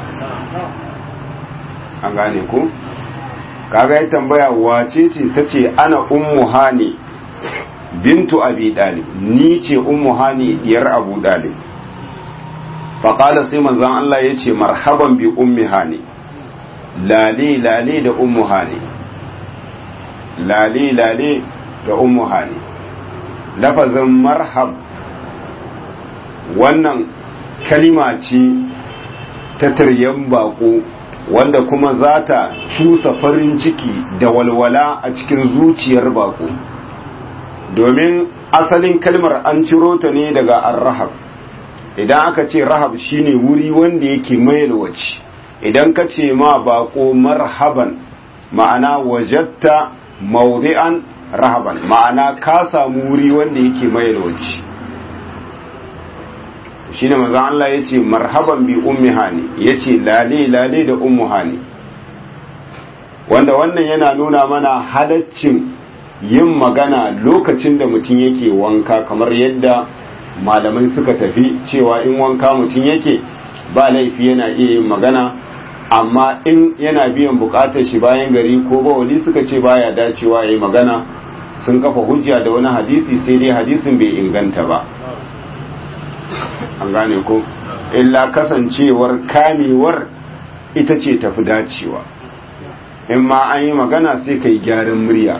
an gane ku kaga ya tambaya wace ce ta ce ana ummu hani bintu abi dalib ni ce ummu hani diyar abu dalib faƙala sai manzan Allah ya ce marhaban bi ummi hani lale lale da ummu hani lale lale da ummu hani lafazin marhab wannan kalima ce ta taryan bako wanda kuma za ta cusa farin ciki da walwala a cikin zuciyar bako domin asalin kalmar an ciro ta ne daga arrahab idan aka ce rahab shine wuri wanda yake mayalwaci idan ka ce ma bako marhaban ma'ana wajatta maudi'an rahaban ma'ana ka samu wuri wanda yake mayalwaci shine manzo Allah yace marhaban bi ummi hani yace lale lale da ummu hani wanda wannan yana nuna mana halaccin yin magana lokacin da mutum yake wanka kamar yadda malamai suka tafi cewa in wanka mutum yake ba laifi yana iya yin magana amma in yana biyan bukatar shi bayan gari ko bawali suka ce baya dacewa ya yi magana sun kafa hujja da wani hadisi sai dai hadisin bai inganta ba an gane ko illa kasancewar kamewar ita ce tafi dacewa in ma an yi magana sai ka yi gyaran murya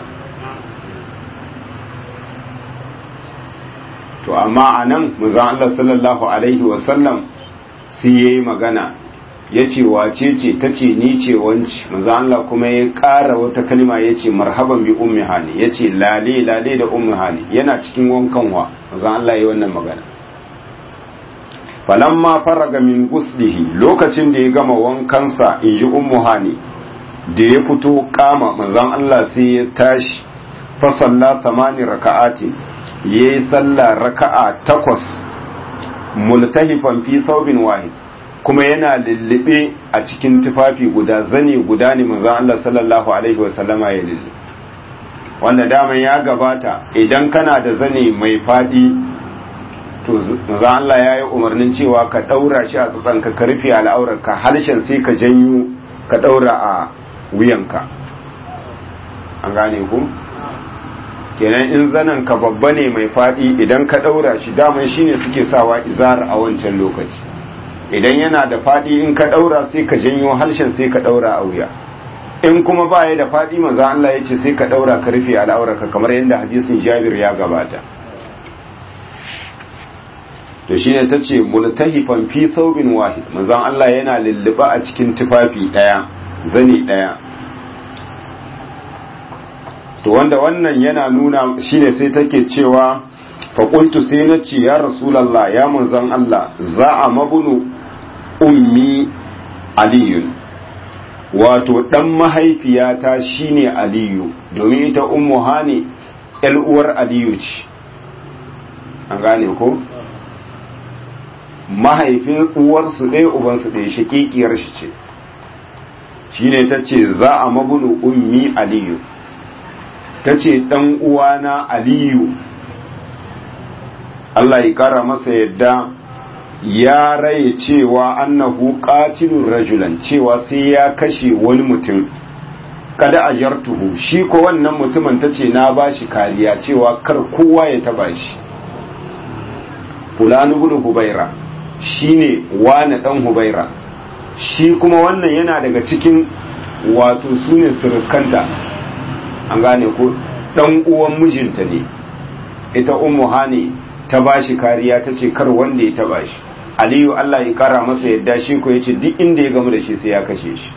to amma a nan muzan Allah sallallahu Alaihi wasallam sai ya yi magana ya ce wace ce ta ce ni ce wanci muzan Allah kuma ya ƙara wata kalma ya ce marhaban bi ummi hani ya ce lale lale da ummi hani yana cikin wankanwa muzan Allah ya yi wannan magana falamma faraga min guslihi lokacin da ya gama wankansa in ji ummu hani da ya fito kama manzon Allah sai ya tashi fa salla samani raka'atin yayi sallah raka'a takwas multahifan fi saubin wahid kuma yana lullube a cikin tufafi guda zane guda ne manzon Allah sallallahu alaihi wa sallama ya lullube wanda daman ya gabata idan kana da zane mai fadi to manzon Allah ya yi umarnin cewa ka daura shi a tsatsanka ka rufe al'aurarka harshen sai ka janyo ka daura a wuyanka an gane ku kenan in zanen ka babba ne mai fadi idan ka daura shi daman shine suke sawa izar a wancan lokaci idan yana da fadi in ka daura sai ka janyo harshen sai ka daura a wuya in kuma ba ya da fadi manzo Allah ya ce sai ka daura ka rufe al'aurarka kamar yadda hadisin Jabir ya gabata to shine tace multahifan fi thawbin wahid manzo Allah yana lulluba a cikin tufafi daya zani daya to wanda wannan yana nuna shine sai take cewa faƙuntu sai na ce ya rasulallah ya manzan Allah za a mabunu ummi aliyun wato ɗan mahaifiyata shine aliyu domin ita ummu hani uwar aliyu ce an gane ko mahaifin uwarsu ɗaya ubansu ɗaya shakikiyar shi ce shine ta ce za a mabunu ummi aliyu ta ce ɗan uwana aliyu Allah ya ƙara masa yadda ya raye cewa annahu qatilur rajulan cewa sai ya kashe wani mutum kada ajartuhu shi ko wannan mutumin tace na bashi kariya cewa kar kowa ya taba shi fulani ibn hubaira shine wani dan hubaira shi kuma wannan yana daga cikin wato sune surukanta an gane ko dan uwan mijinta ne ita ummu hani ta bashi kariya ta ce kar wanda ya taba shi aliyu Allah ya kara masa yadda shi ko yace duk inda ya gamu da shi sai ya kashe shi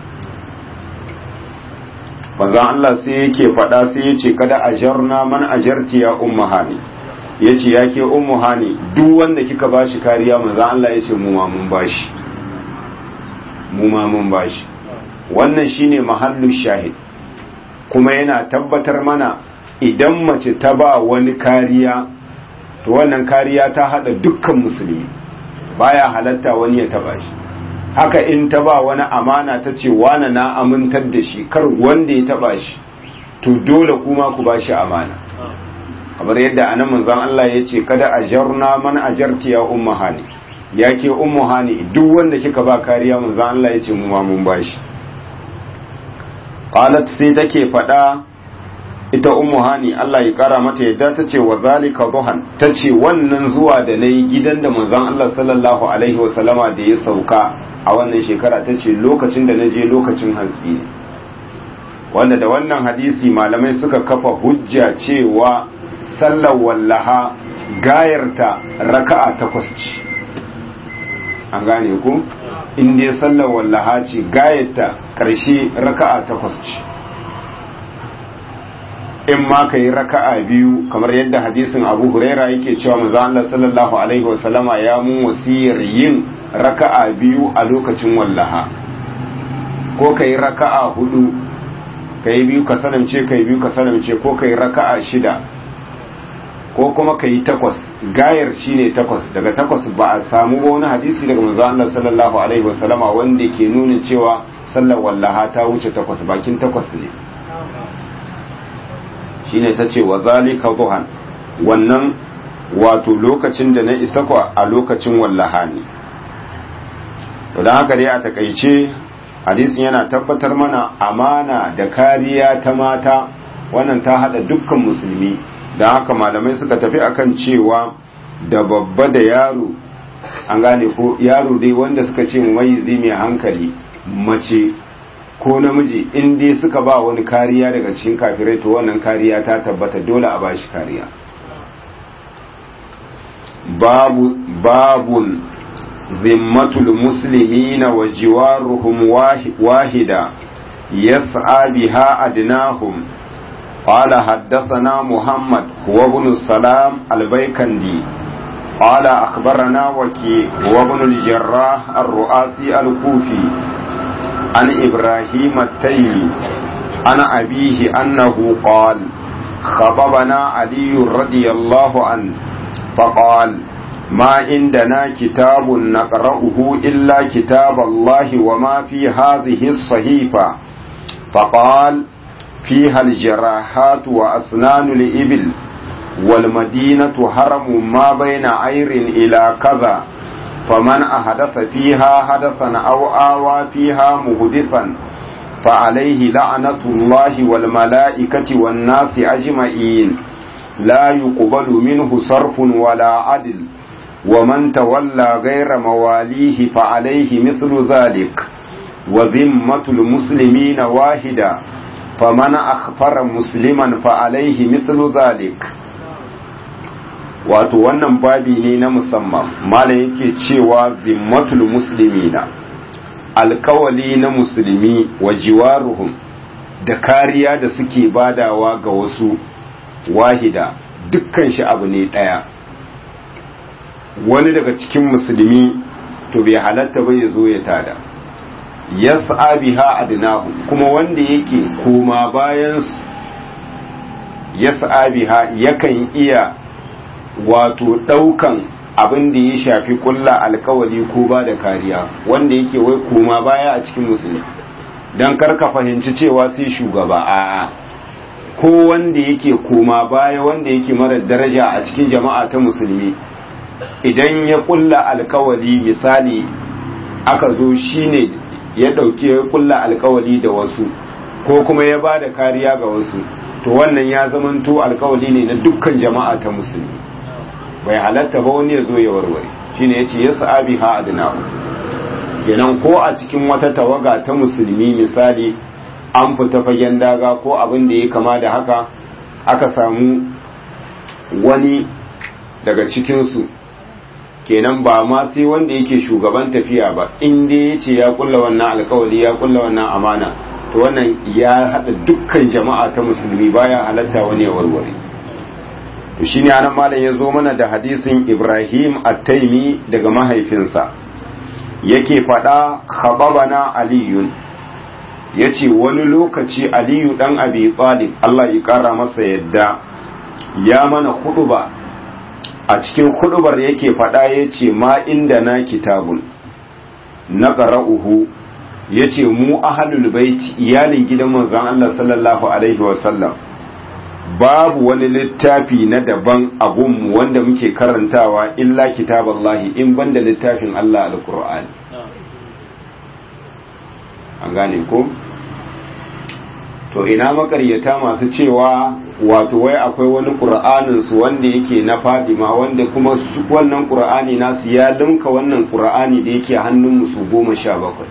manzon Allah sai yake faɗa sai yace kada ajarna man ajarti ya ummu hani yace yake ummu hani duk wanda kika bashi kariya manzon Allah yace mu ma mun bashi mu ma mun bashi wannan shine mahallu shahid kuma yana tabbatar mana idan mace ta ba wani kariya to wannan kariya ta hada dukkan musulmi baya halatta wani ya taba shi haka in ta ba wani amana ta ce wane na amintar da shi kar wanda ya taba shi to dole kuma ku ba shi amana kamar yadda anan manzon Allah ya ce kada ajarna man ajarti ya ummu hani ya ke ummu hani duk wanda kika ba kariya manzon Allah ya ce mu ma mun bashi qalat sai take faɗa ita ummu hani Allah ya kara mata yadda ta ce wa zalika duhan ta ce wannan zuwa da na yi gidan da manzon Allah sallallahu alaihi wasallama da ya sauka a wannan shekara ta ce lokacin da na je lokacin hantsi ne wanda da wannan hadisi malamai suka kafa hujja cewa sallar wallaha gayarta raka'a takwas ce an gane ku in dai sallar wallaha ce gayarta karshe raka'a takwas ce in ma ka yi raka'a biyu kamar yadda hadisin abu huraira yake cewa manzo Allah sallallahu alaihi wasallama ya mun wasiyar yin raka'a biyu a lokacin wallaha ko ka yi raka'a hudu ka yi biyu ka sanamce ka yi biyu ka sanamce ko ka yi raka'a shida ko kuma ka yi takwas gayar shine takwas daga takwas ba a samu ba wani hadisi daga manzo Allah sallallahu alaihi wasallama wanda ke nuna cewa sallar wallaha ta wuce takwas bakin takwas ne shine ta ce wa zalika duhan wannan wato lokacin da na isa kwa a lokacin wallaha ne to don haka dai a takaice hadisin yana tabbatar mana amana da kariya ta mata wannan ta hada dukkan musulmi don haka malamai suka tafi akan cewa da babba da yaro an gane ko yaro dai wanda suka ce mai mai hankali mace ko namiji in dai suka ba wani kariya daga cikin kafirai to wannan kariya ta tabbata dole a bashi kariya babu babun zimmatul muslimina wa jiwaruhum wahida yas'a biha adnahum قال حدثنا محمد هو ابن السلام البيكندي قال أخبرنا وكي هو ابن الجراح الرؤاسي الكوفي عن إبراهيم التيمي عن أبيه أنه قال خطبنا علي رضي الله عنه فقال ما عندنا كتاب نقرأه إلا كتاب الله وما في هذه الصحيفة فقال فيها الجراحات وأسنان الإبل والمدينة هرم ما بين عير إلى كذا فمن أحدث فيها حدثا أو آوى فيها مهدثا فعليه لعنة الله والملائكة والناس أجمعين لا يقبل منه صرف ولا عدل ومن تولى غير مواليه فعليه مثل ذلك وذمة المسلمين واحدة فمن أخفر مسلما فعليه مثل ذلك wato wannan babi ne na musamman malam yake cewa zimmatul muslimina alkawali na musulmi wa jiwaruhum da kariya da suke badawa ga wasu wahida dukkan shi abu ne ɗaya wani daga cikin musulmi to bai halatta bai zo ya tada yas'a biha adnahu kuma wanda yake koma bayan yas'a biha yakan iya wato ɗaukan abin da ya shafi kulla alkawali ko ba da kariya wanda yake wai koma baya a cikin musulmi don karka fahimci cewa sai shugaba a'a ko wanda yake koma baya wanda yake mara daraja a cikin jama'a ta musulmi idan ya kulla alkawali misali aka zo shine ya ɗauki ya kulla alkawali da wasu ko kuma ya ba da kariya ga wasu to wannan ya zamanto alkawali ne na dukkan jama'a ta musulmi bai halatta ba wani ya zo ya warware shine yace ya sa'abi ha adna kenan ko a cikin wata tawaga ta musulmi misali an fita fagen daga ko abin da ya kama da haka aka samu wani daga cikinsu kenan ba ma sai wanda yake shugaban tafiya ba in dai ya ce ya kulla wannan alkawali ya kulla wannan amana to wannan ya haɗa dukkan jama'a ta musulmi baya halatta wani ya warware to shine anan malam ya zo mana da hadisin Ibrahim at-Taimi daga mahaifinsa yake faɗa khababana aliyun yace wani lokaci aliyu dan abi talib Allah ya kara masa yadda ya mana huduba a cikin hudubar yake faɗa yace ma inda na kitabun na qara'uhu yace mu ahlul baiti iyalin gidan manzon Allah sallallahu alaihi wa sallam babu wani littafi na daban abunmu wanda muke karantawa illa kitaballahi in banda littafin Allah alkur'ani an gane ko to ina makaryata masu cewa wato wai akwai wani qur'anin su wanda yake na Fadima wanda kuma wannan qur'ani nasu ya linka wannan qur'ani da yake hannun musu goma sha bakwai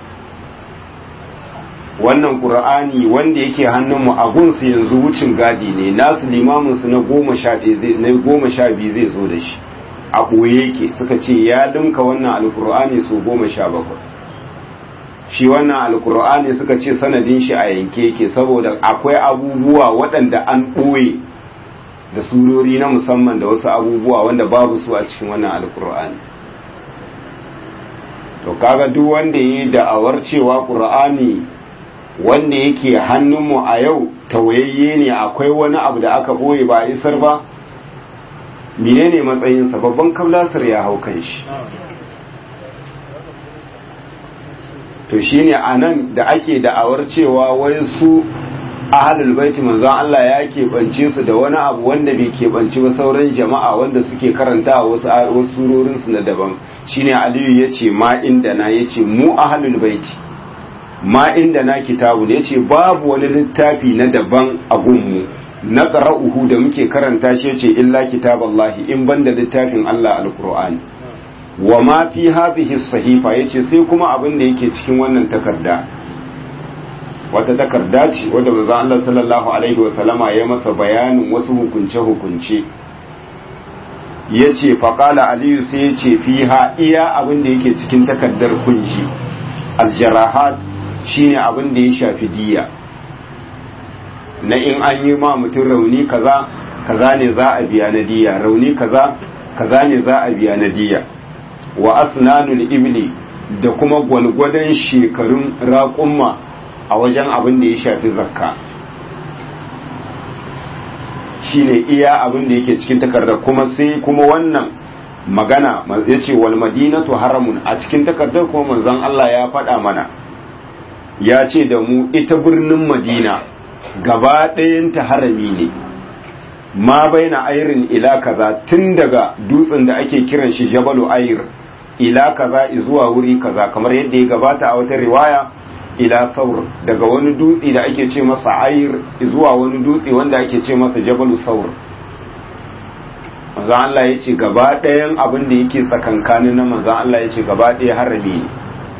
wannan qur'ani wanda yake hannunmu a gunsu yanzu wucin gadi ne nasu limamin su na goma sha na goma sha biyu zai zo da shi a ɓoye yake suka ce ya dinka wannan alqur'ani su goma sha bakwai shi wannan alqur'ani suka ce sanadin shi a yanke yake saboda akwai abubuwa waɗanda an ɓoye da surori na musamman da wasu abubuwa wanda babu su a cikin wannan alqur'ani to kaga duk wanda yi da'awar cewa qur'ani wanda yake hannunmu a yau tawayayye ne akwai wani abu da aka ɓoye ba a isar ba menene matsayinsa babban kablasar ya hau kan shi to shine a nan da ake da'awar cewa wai su ahalul baiti manzon Allah ya keɓance su da wani abu wanda bai keɓanci ba sauran jama'a wanda suke karanta wasu wasu surorin su na daban shine Aliyu yace ma inda na yace mu ahalul baiti ma inda na kitabu yace babu wani littafi na daban a gunmu na qara'uhu da muke karanta shi yace illa kitaballahi in banda littafin Allah alqur'ani wa ma fi hadhihi sahifa yace sai kuma abin da yake cikin wannan takarda wata takarda ce wadda manzo Allah sallallahu alaihi wa sallama ya masa bayanin wasu hukunce hukunce yace faqala aliyu sai yace fiha iya abin da yake cikin takardar kunshi aljarahat shine abin da ya shafi diya na in an yi ma mutum rauni kaza kaza ne za a biya na diya rauni kaza kaza ne za a biya na diya wa asnanul ibli da kuma gwalgwadon shekarun raƙumma a wajen abin da ya shafi zakka shine iya abin da yake cikin takardar kuma sai kuma wannan magana ya ce wal madinatu haramun a cikin takardar kuma manzon Allah ya faɗa mana ya ce da mu ita birnin madina gaba ɗayanta harami ne ma baina airin ila kaza tun daga dutsen da ake kiran shi jabalu air ila kaza zuwa wuri kaza kamar yadda ya gabata a wata riwaya ila saur daga wani dutse da ake ce masa air zuwa wani dutse wanda ake ce masa jabalu saur manzo Allah ya ce gaba ɗayan abin da yake tsakankanin na manzo Allah ya ce gaba ɗaya harami ne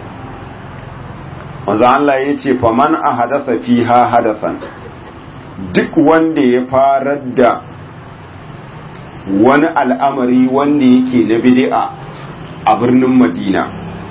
manzo Allah ya ce faman a hadasa fiha hadasan duk wanda ya farar da wani al'amari wanda yake na bid'a a birnin Madina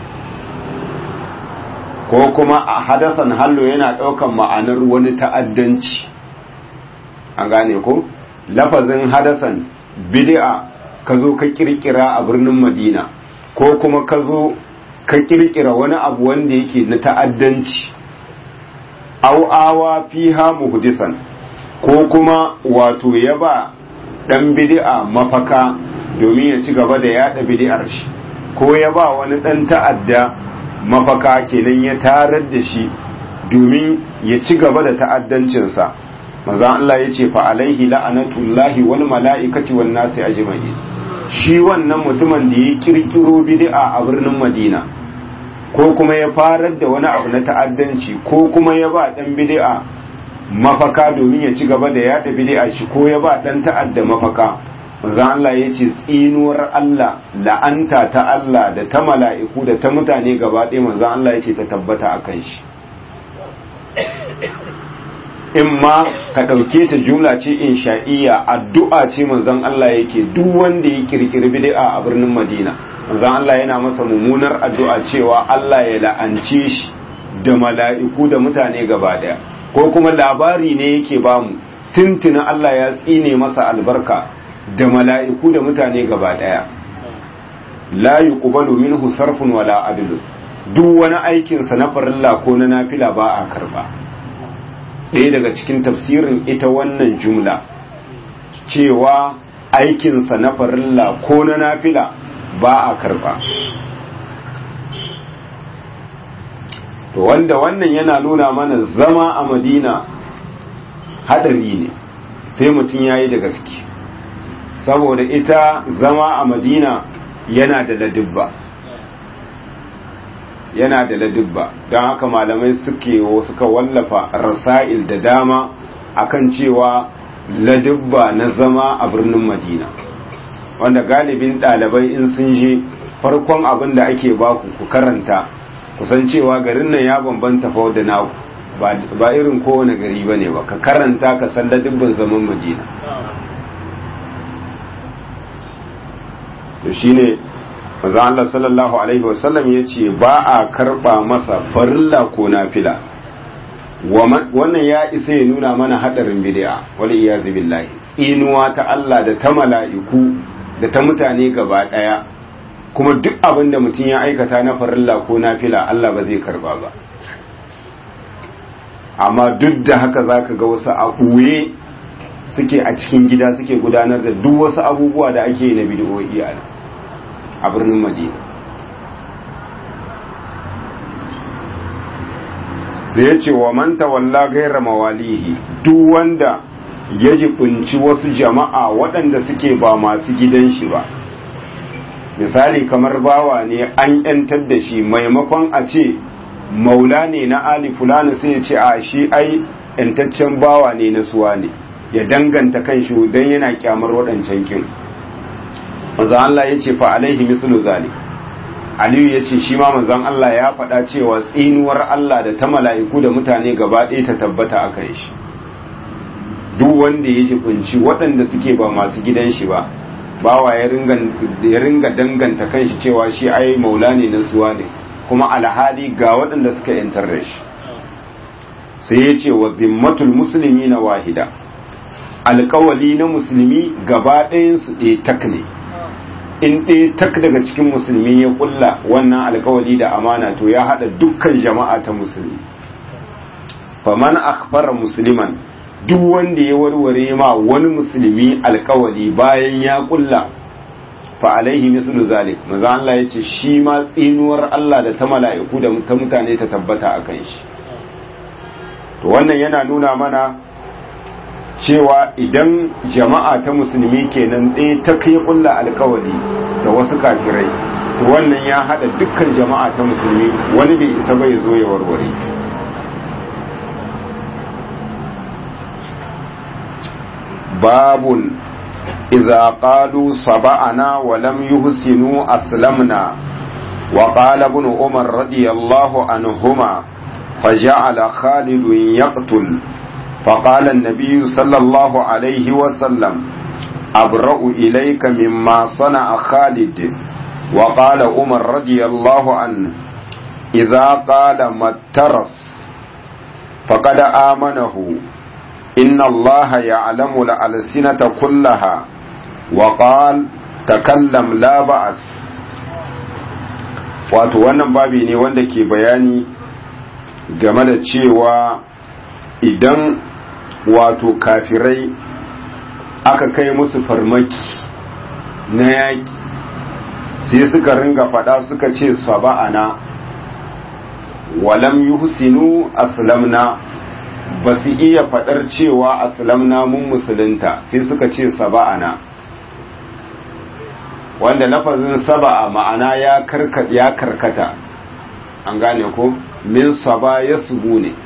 ko kuma a hadasan hallo yana ɗaukan ma'anar wani ta'addanci an gane ko lafazin hadasan bid'a ka zo ka kirkira a birnin Madina ko kuma ka zo ka kirkira wani abu wanda yake na ta'addanci au awa fiha muhdisan ko kuma wato ya ba dan bid'a mafaka domin ya ci gaba da yada bid'ar shi ko ya ba wani dan ta'adda mafaka kenan ya tarar da shi domin ya ci gaba da ta'addancinsa maza Allah ya ce fa alaihi la'anatullahi wal mala'ikati wan nasi ajma'in shi wannan mutumin da ya kirkiro bid'a a birnin Madina ko kuma ya farar da wani abu na ta'addanci ko kuma ya ba dan bid'a mafaka domin ya ci gaba da yada bid'a shi ko ya ba dan ta'adda mafaka manzo Allah ya ce tsinuwar Allah la'anta ta Allah da ta mala'iku da ta mutane gaba ɗaya manzo Allah ya ce ta tabbata akan shi in ma ka ɗauke ta jumla ce insha'iyya addu'a ce manzon Allah yake duk wanda ya kirkiri bid'a a birnin Madina manzon Allah yana masa mummunar addu'a cewa Allah ya la'ance shi da mala'iku da mutane gaba daya ko kuma labari ne yake bamu tuntuna Allah ya tsine masa albarka da mala'iku da mutane gaba daya la yuqbalu minhu sarfun wala adlu duk wani aikin sa na farilla ko na nafila ba a karba ɗaya daga cikin tafsirin ita wannan jumla cewa aikinsa na farilla ko na nafila ba a karba to wanda wannan yana nuna mana zama a madina hadari ne sai mutum ya yi da gaske saboda ita zama a madina yana da ladibba yana da ladibba don haka malamai suke suka wallafa rasa'il da dama akan cewa ladibba na zama a birnin madina wanda galibin ɗalibai in sun je farkon abin da ake baku ku karanta kusan cewa garin nan ya bambanta fa da naku ba irin kowane gari ba ne ba ka karanta ka san ladibban zaman madina to shine manzo Allah sallallahu alaihi wasallam yace ba a karba masa farilla ko nafila wannan ya isa ya nuna mana hadarin bid'a wal iyazu billahi tsinuwa ta Allah da ta mala'iku da ta mutane gaba daya kuma duk abin da mutum ya aikata na farilla ko nafila Allah ba zai karba ba amma duk da haka zaka ga wasu a ɓuye suke a cikin gida suke gudanar da duk wasu abubuwa da ake yi na bid'o'i a a birnin madina sai ya ce wa man tawalla gaira mawalihi duk wanda ya jibinci wasu jama'a waɗanda suke ba masu gidan shi ba misali kamar bawa ne an yantar da shi maimakon a ce maula ne na ali fulani sai ya ce a shi ai yantaccen bawa ne na suwa ne ya danganta kan shi don yana kyamar waɗancan kin manzan Allah ya ce fa alaihi mislu zalik aliyu ya ce shi ma manzan Allah ya faɗa cewa tsinuwar Allah da ta mala'iku da mutane gaba ɗaya ta tabbata a kan shi duk wanda ya kunci waɗanda suke ba masu gidan shi ba bawa ya ringa danganta kan shi cewa shi ai maula ne na suwa ne kuma alhali ga waɗanda suka yantar da shi sai ya ce wa zimmatul musulmi na wahida alkawali na musulmi gaba ɗayansu ɗaya tak ne in ɗaya tak daga cikin musulmi ya kulla wannan alkawali da amana to ya haɗa dukkan jama'a ta musulmi faman akfara musliman duk wanda ya warware ma wani musulmi alkawali bayan ya kulla fa alaihi mislu zalik maza Allah ya ce shi ma tsinuwar Allah da ta mala'iku da ta mutane ta tabbata a kan shi to wannan yana nuna mana cewa idan jama'a ta musulmi kenan ɗaya ta kai kulla alkawali da wasu kafirai to wannan ya haɗa dukkan jama'a ta musulmi wani bai isa bai zo ya warware باب إذا قالوا صبعنا ولم يحسنوا أسلمنا وقال ابن عمر رضي الله عنهما فجعل خالد يقتل فقال النبي صلى الله عليه وسلم أبرأ إليك مما صنع خالد وقال عمر رضي الله عنه إذا قال ما الترس فقد آمنه إن الله يعلم الألسنة كلها وقال تكلم لا بأس wato wannan babi ne wanda ke bayani game da cewa idan wato kafirai aka kai musu farmaki na yaƙi sai suka ringa faɗa suka ce saba'ana walam yuhsinu aslamna ba su iya faɗar cewa aslamna mun musulunta sai suka ce saba'ana wanda lafazin saba'a ma'ana ya karkata an gane ko min saba ya subu ne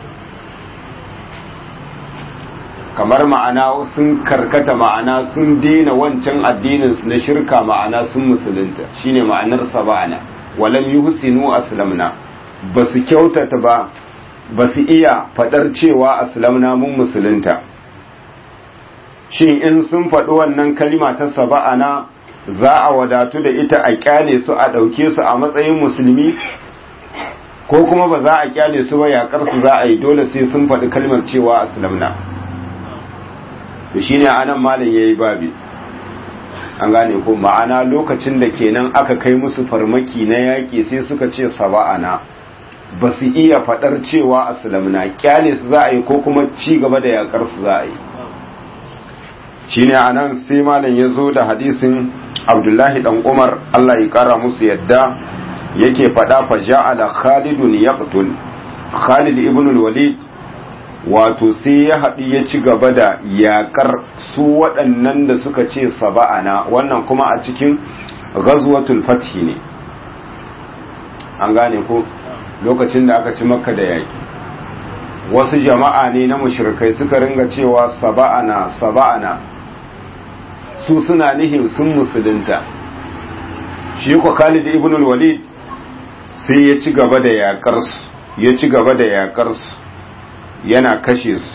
kamar ma'ana sun karkata ma'ana sun daina wancan addininsu na shirka ma'ana sun musulunta shine ma'anar saba'ana walam yuhsinu aslamna ba su kyautata ba ba su iya faɗar cewa aslamna mun musulunta shin in sun faɗi wannan kalima ta saba'ana za a wadatu da ita a kyale su a ɗauke su a matsayin musulmi ko kuma ba za a kyale su ba yaƙar su za a yi dole sai sun faɗi kalmar cewa aslamna to shine anan malam yayi babi an gane ko ma'ana lokacin da kenan aka kai musu farmaki na yaƙi sai suka ce saba'ana ba su iya faɗar cewa aslamna kyale su za a yi ko kuma ci gaba da yakar su za a yi shine anan sai malam ya zo da hadisin abdullahi dan umar allah ya kara musu yadda yake faɗa fa ja'ala khalidun yaqtul khalid ibn walid wato sai ya haɗu ya ci gaba da yakar su waɗannan da suka ce saba'ana wannan kuma a cikin ghazwatul fathi ne an gane ko lokacin da aka ci makka da yaƙi wasu jama'a ne na mushrikai suka ringa cewa saba'ana saba'ana su suna nihin sun musulunta shi ko Khalid ibn al-Walid sai ya ci gaba da yakar su ya ci gaba da yakar su yana kashe su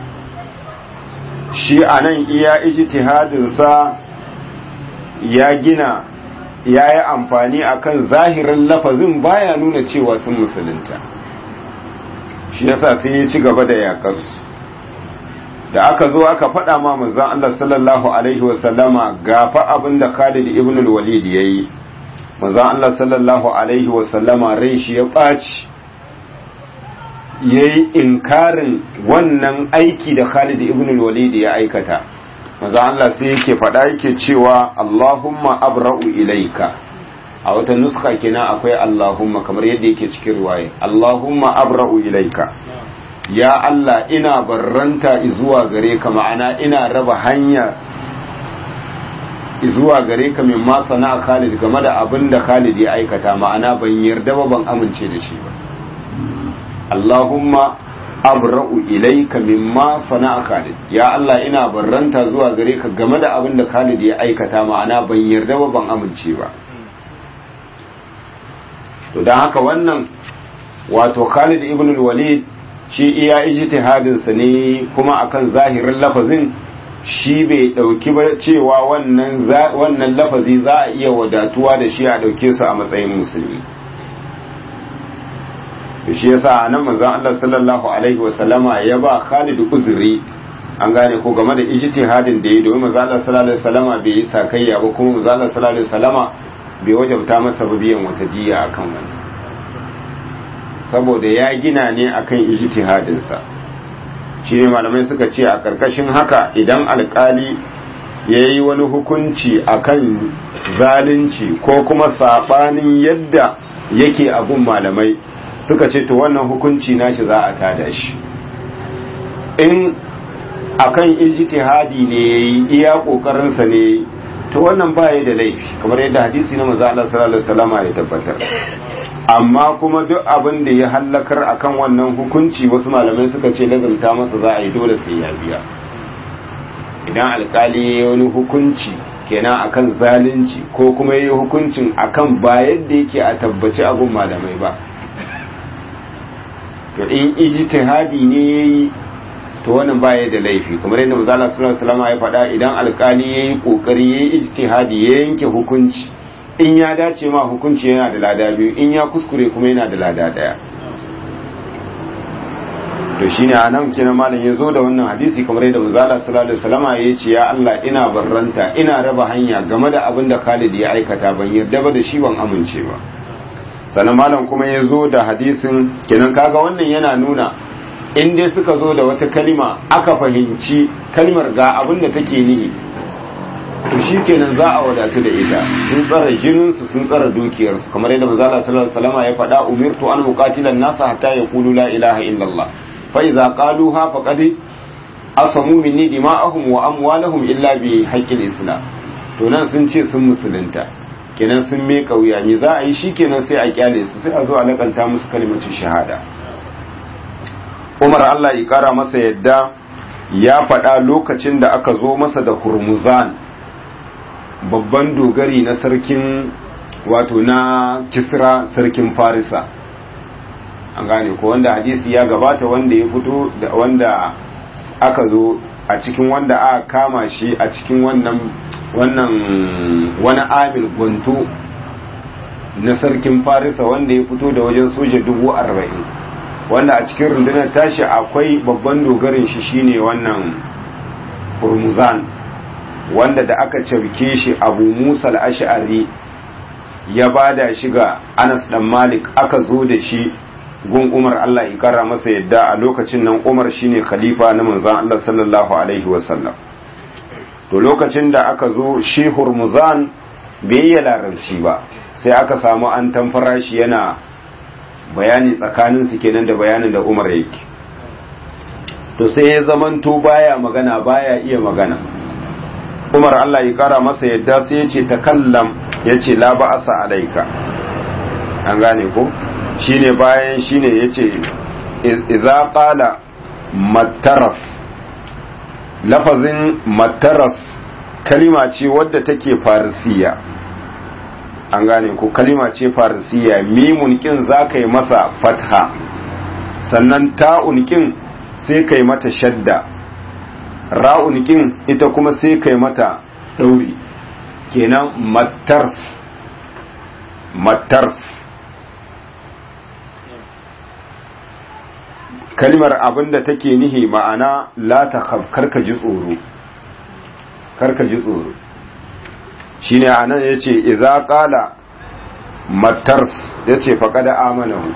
shi anan iya ijtihadin sa ya gina ya yi amfani akan zahirin lafazin baya nuna cewa sun musulunta shi yasa sai ya ci gaba da yakarsu da aka zo aka faɗa ma manzon Allah sallallahu alaihi wasallama gafa abin da Khalid ibn al-Walid yayi manzon Allah sallallahu alaihi wasallama rai shi ya ɓaci yayi inkarin wannan aiki da Khalid ibn al-Walid ya aikata manzon Allah sai yake faɗa yake cewa Allahumma abra'u ilaika a wata nuska kenan akwai Allahumma kamar yadda yake cikin riwaya Allahumma abra'u ilaika ya Allah ina barranta zuwa gare ka ma'ana ina raba hanya zuwa gare ka min ma sana'a Khalid game da abin da Khalid ya aikata ma'ana ban yarda ba ban amince da shi ba Allahumma abra'u ilaika mimma sana'a Khalid ya Allah ina barranta zuwa gare ka game da abin da Khalid ya aikata ma'ana ban yarda ba ban amince ba to dan haka wannan wato Khalid ibn al-Walid shi iya ijtihadin sa ne kuma akan zahirin lafazin shi bai dauki ba cewa wannan wannan lafazi za a iya wadatuwa da shi a dauke su a matsayin musulmi to shi yasa nan manzon Allah sallallahu alaihi wasallama ya ba Khalid uzuri an gane ko game da ijtihadin da ya domin manzon Allah sallallahu alaihi wasallama bai yi sakayya ba kuma manzon Allah sallallahu alaihi wasallama bai wajabta masa biyan wata diya akan wani saboda ya gina ne akan ijtihadin sa shi ne malamai suka ce a karkashin haka idan alkali ya yi wani hukunci akan zalunci ko kuma sabanin yadda yake abun malamai suka ce to wannan hukunci nashi za a tada shi in akan ijtihadi ne yayi iya kokarin sa ne to wannan baya da laifi kamar yadda hadisi na manzo Allah sallallahu alaihi wasallam ya tabbatar amma kuma duk abin da ya hallakar akan wannan hukunci wasu malamai suka ce lazumta masa za a yi dole sai ya biya idan alkali ya wani hukunci kenan akan zalunci ko kuma ya yi hukuncin akan ba yadda yake a tabbaci abun malamai ba to in ijtihadi ne yayi to wannan baya da laifi kamar yadda manzo Allah sallallahu alaihi wasallam ya faɗa idan alkali yayi kokari yayi ijtihadi ya yanke hukunci in ya dace ma hukunci yana da lada biyu in ya kuskure kuma yana da lada daya to shine anan kenan malam yazo da wannan hadisi kamar yadda manzo Allah sallallahu alaihi wasallam ya ce ya Allah ina barranta ina raba hanya game da abin da Khalid ya aikata ban yarda ba da shi ban amince ba sannan malam kuma ya zo da hadisin kenan kaga wannan yana nuna in dai suka zo da wata kalima aka fahimci kalmar ga abin da take nihi to shi kenan za a wadatu da ita sun tsara jininsu sun tsara dukiyarsu kamar yadda manzo Allah sallallahu alaihi wasallam ya faɗa umirtu an muqatila nasa hatta yaqulu la ilaha illallah fa idza qaluha faqad asamu minni dima'ahum wa amwalahum illa bi haqqil islam to nan sun ce sun musulunta kenan sun me kauya me za a yi shi kenan sai a kyale su sai a zo a lakanta musu kalmacin shahada Umar Allah ya kara masa yadda ya faɗa lokacin da aka zo masa da Hurmuzan babban dogari na sarkin wato na Kisra sarkin Farisa an gane ko wanda hadisi ya gabata wanda ya fito da wanda aka zo a cikin wanda aka kama shi a cikin wannan wannan wani amil gwanto na sarkin farisa wanda ya fito da wajen soja dubu arba'in wanda a cikin rundunar tashi akwai babban dogarin shi shine wannan hurmuzan wanda da aka cafke shi abu musa al'ashari ya bada shi ga anas dan malik aka zo da shi gun umar allah ya kara masa yadda a lokacin nan umar shine khalifa na manzon allah sallallahu alaihi wasallam to lokacin da aka zo shi hurmuzan bai yi larabci ba sai aka samu an tamfara shi yana bayani tsakanin su kenan da bayanin da umar yake to sai ya zamanto baya magana baya iya magana umar allah ya kara masa yadda sai ya ce takallam ya ce la ba'asa alaika an gane ko shine bayan shine ya ce idza qala mataras lafazin mataras kalima ce wadda take farisiya an gane ko kalima ce farisiya mimun kin za ka yi masa fatha sannan ta'un kin sai ka yi mata shadda ra'un kin ita kuma sai ka yi mata ɗauri kenan matars matars kalmar abin da take nihi ma'ana la ta karka ji tsoro karka ji tsoro shine anan yace idza qala matars yace faqada amanahu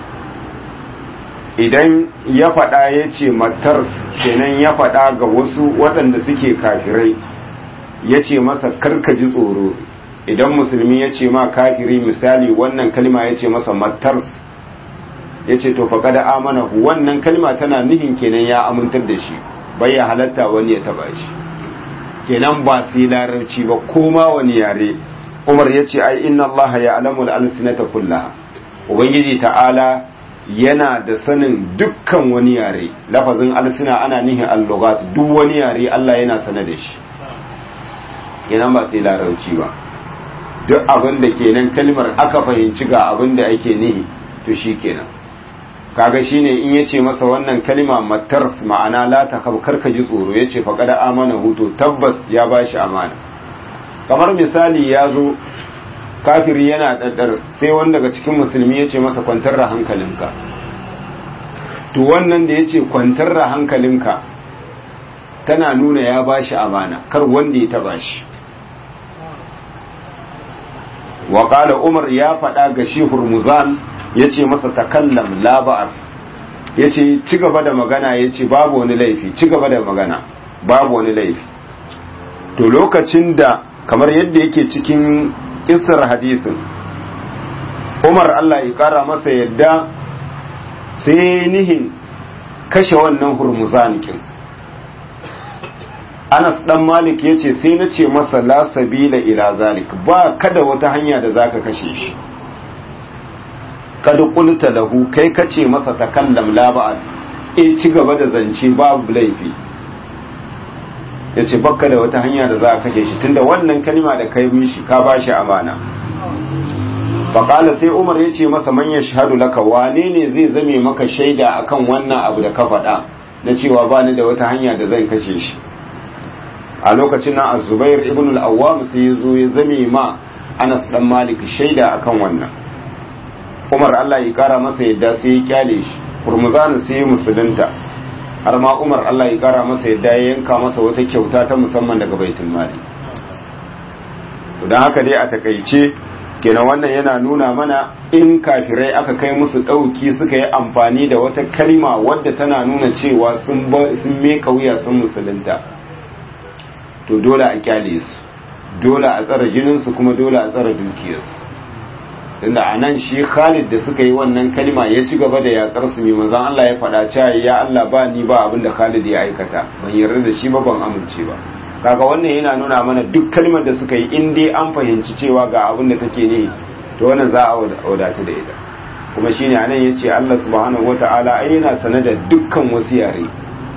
idan ya faɗa yace matars kenan ya faɗa ga wasu waɗanda suke kafirai yace masa karka ji tsoro idan musulmi ya ce ma kafiri misali wannan kalma ya ce masa matars ya ce to faƙada amanahu wannan kalma tana nihin kenan ya amintar da shi bai ya halatta wani ya taba shi kenan ba sai larabci ba koma wani yare umar ya ce ai inna Allah ya alamu al'alsinata kullaha ubangiji ta'ala yana da sanin dukkan wani yare lafazin alsina ana nihin allugat duk wani yare Allah yana sane da shi kenan ba sai larabci ba duk abin da kenan kalmar aka fahimci ga abin da ake nihi to shi kenan kaga shine in yace masa wannan kalma matar ma'ana la ta karka ji tsoro yace faqad amana huto tabbas ya bashi amana kamar misali ya zo kafiri yana daddar sai wanda daga cikin musulmi yace masa kwantar da hankalinka to wannan da yace kwantar da hankalinka tana nuna ya bashi amana kar wanda ya taba shi wa qala umar ya faɗa ga shi hurmuzan ya ce masa takallam la ba'as ya ce ci gaba da magana ya ce babu wani laifi ci gaba da magana babu wani laifi to lokacin da kamar yadda yake cikin kisar hadisin umar allah ya kara masa yadda sai nihin kashe wannan hurmuzanikin anas dan malik ya ce sai na ce masa la sabila ila zalik ba kada wata hanya da zaka kashe shi kad qulta lahu kai kace masa takallam la ba'as e ci gaba da zance babu laifi yace bakka da wata hanya da za ka kashe shi tunda wannan kalma da kai mishi ka bashi amana faqala sai Umar yace masa man yashhadu laka wane ne zai zame maka shaida akan wannan abu da ka faɗa na cewa ba ni da wata hanya da zan kashe shi a lokacin nan Az-Zubair ibn al-Awwam sai ya zo ya zame ma Anas dan Malik shaida akan wannan umar Allah ya kara masa yadda sai ya kyale shi hurmuzanu sai ya musulunta har ma umar Allah ya kara masa yadda ya yanka masa wata kyauta ta musamman daga baitul mali to dan haka dai a takaice kenan wannan yana nuna mana in kafirai aka kai musu dauki suka yi amfani da wata kalma wadda tana nuna cewa sun sun meka wuya sun musulunta to dole a kyale su dole a tsara jinin su kuma dole a tsara dukiyarsu tunda a nan shi Khalid da suka yi wannan kalma ya ci gaba da yakar su mai manzon Allah ya faɗa cewa ya Allah ba ni ba abin da Khalid ya aikata ban yarda da shi ba ban amince ba kaga wannan yana nuna mana duk kalmar da suka yi in dai an fahimci cewa ga abin da take ne to wannan za a wadata da ita kuma shine anan yace Allah subhanahu wataala ai yana sane da dukkan wasu yare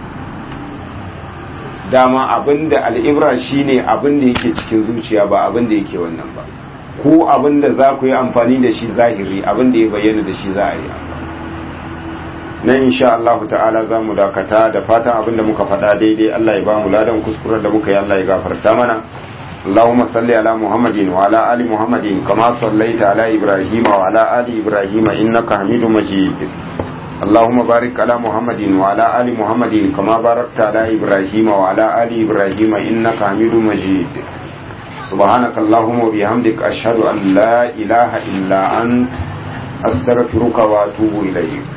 dama abinda al'ibra shine abin da yake cikin zuciya ba abin da yake wannan ba ko abin da za ku yi amfani da shi zahiri abin da ya bayyana da shi za a yi nan insha Allah ta'ala za mu dakata da fatan abin da muka faɗa daidai Allah ya ba mu ladan kuskuren da muka yi Allah ya gafarta mana اللهم صل على محمد وعلى آل محمد كما صليت على إبراهيم وعلى آل إبراهيم إنك حميد مجيد اللهم بارك على محمد وعلى آل محمد كما باركت على إبراهيم وعلى آل إبراهيم إنك حميد مجيد سبحانك اللهم وبحمدك أشهد أن لا إله إلا أنت أستغفرك وأتوب إليك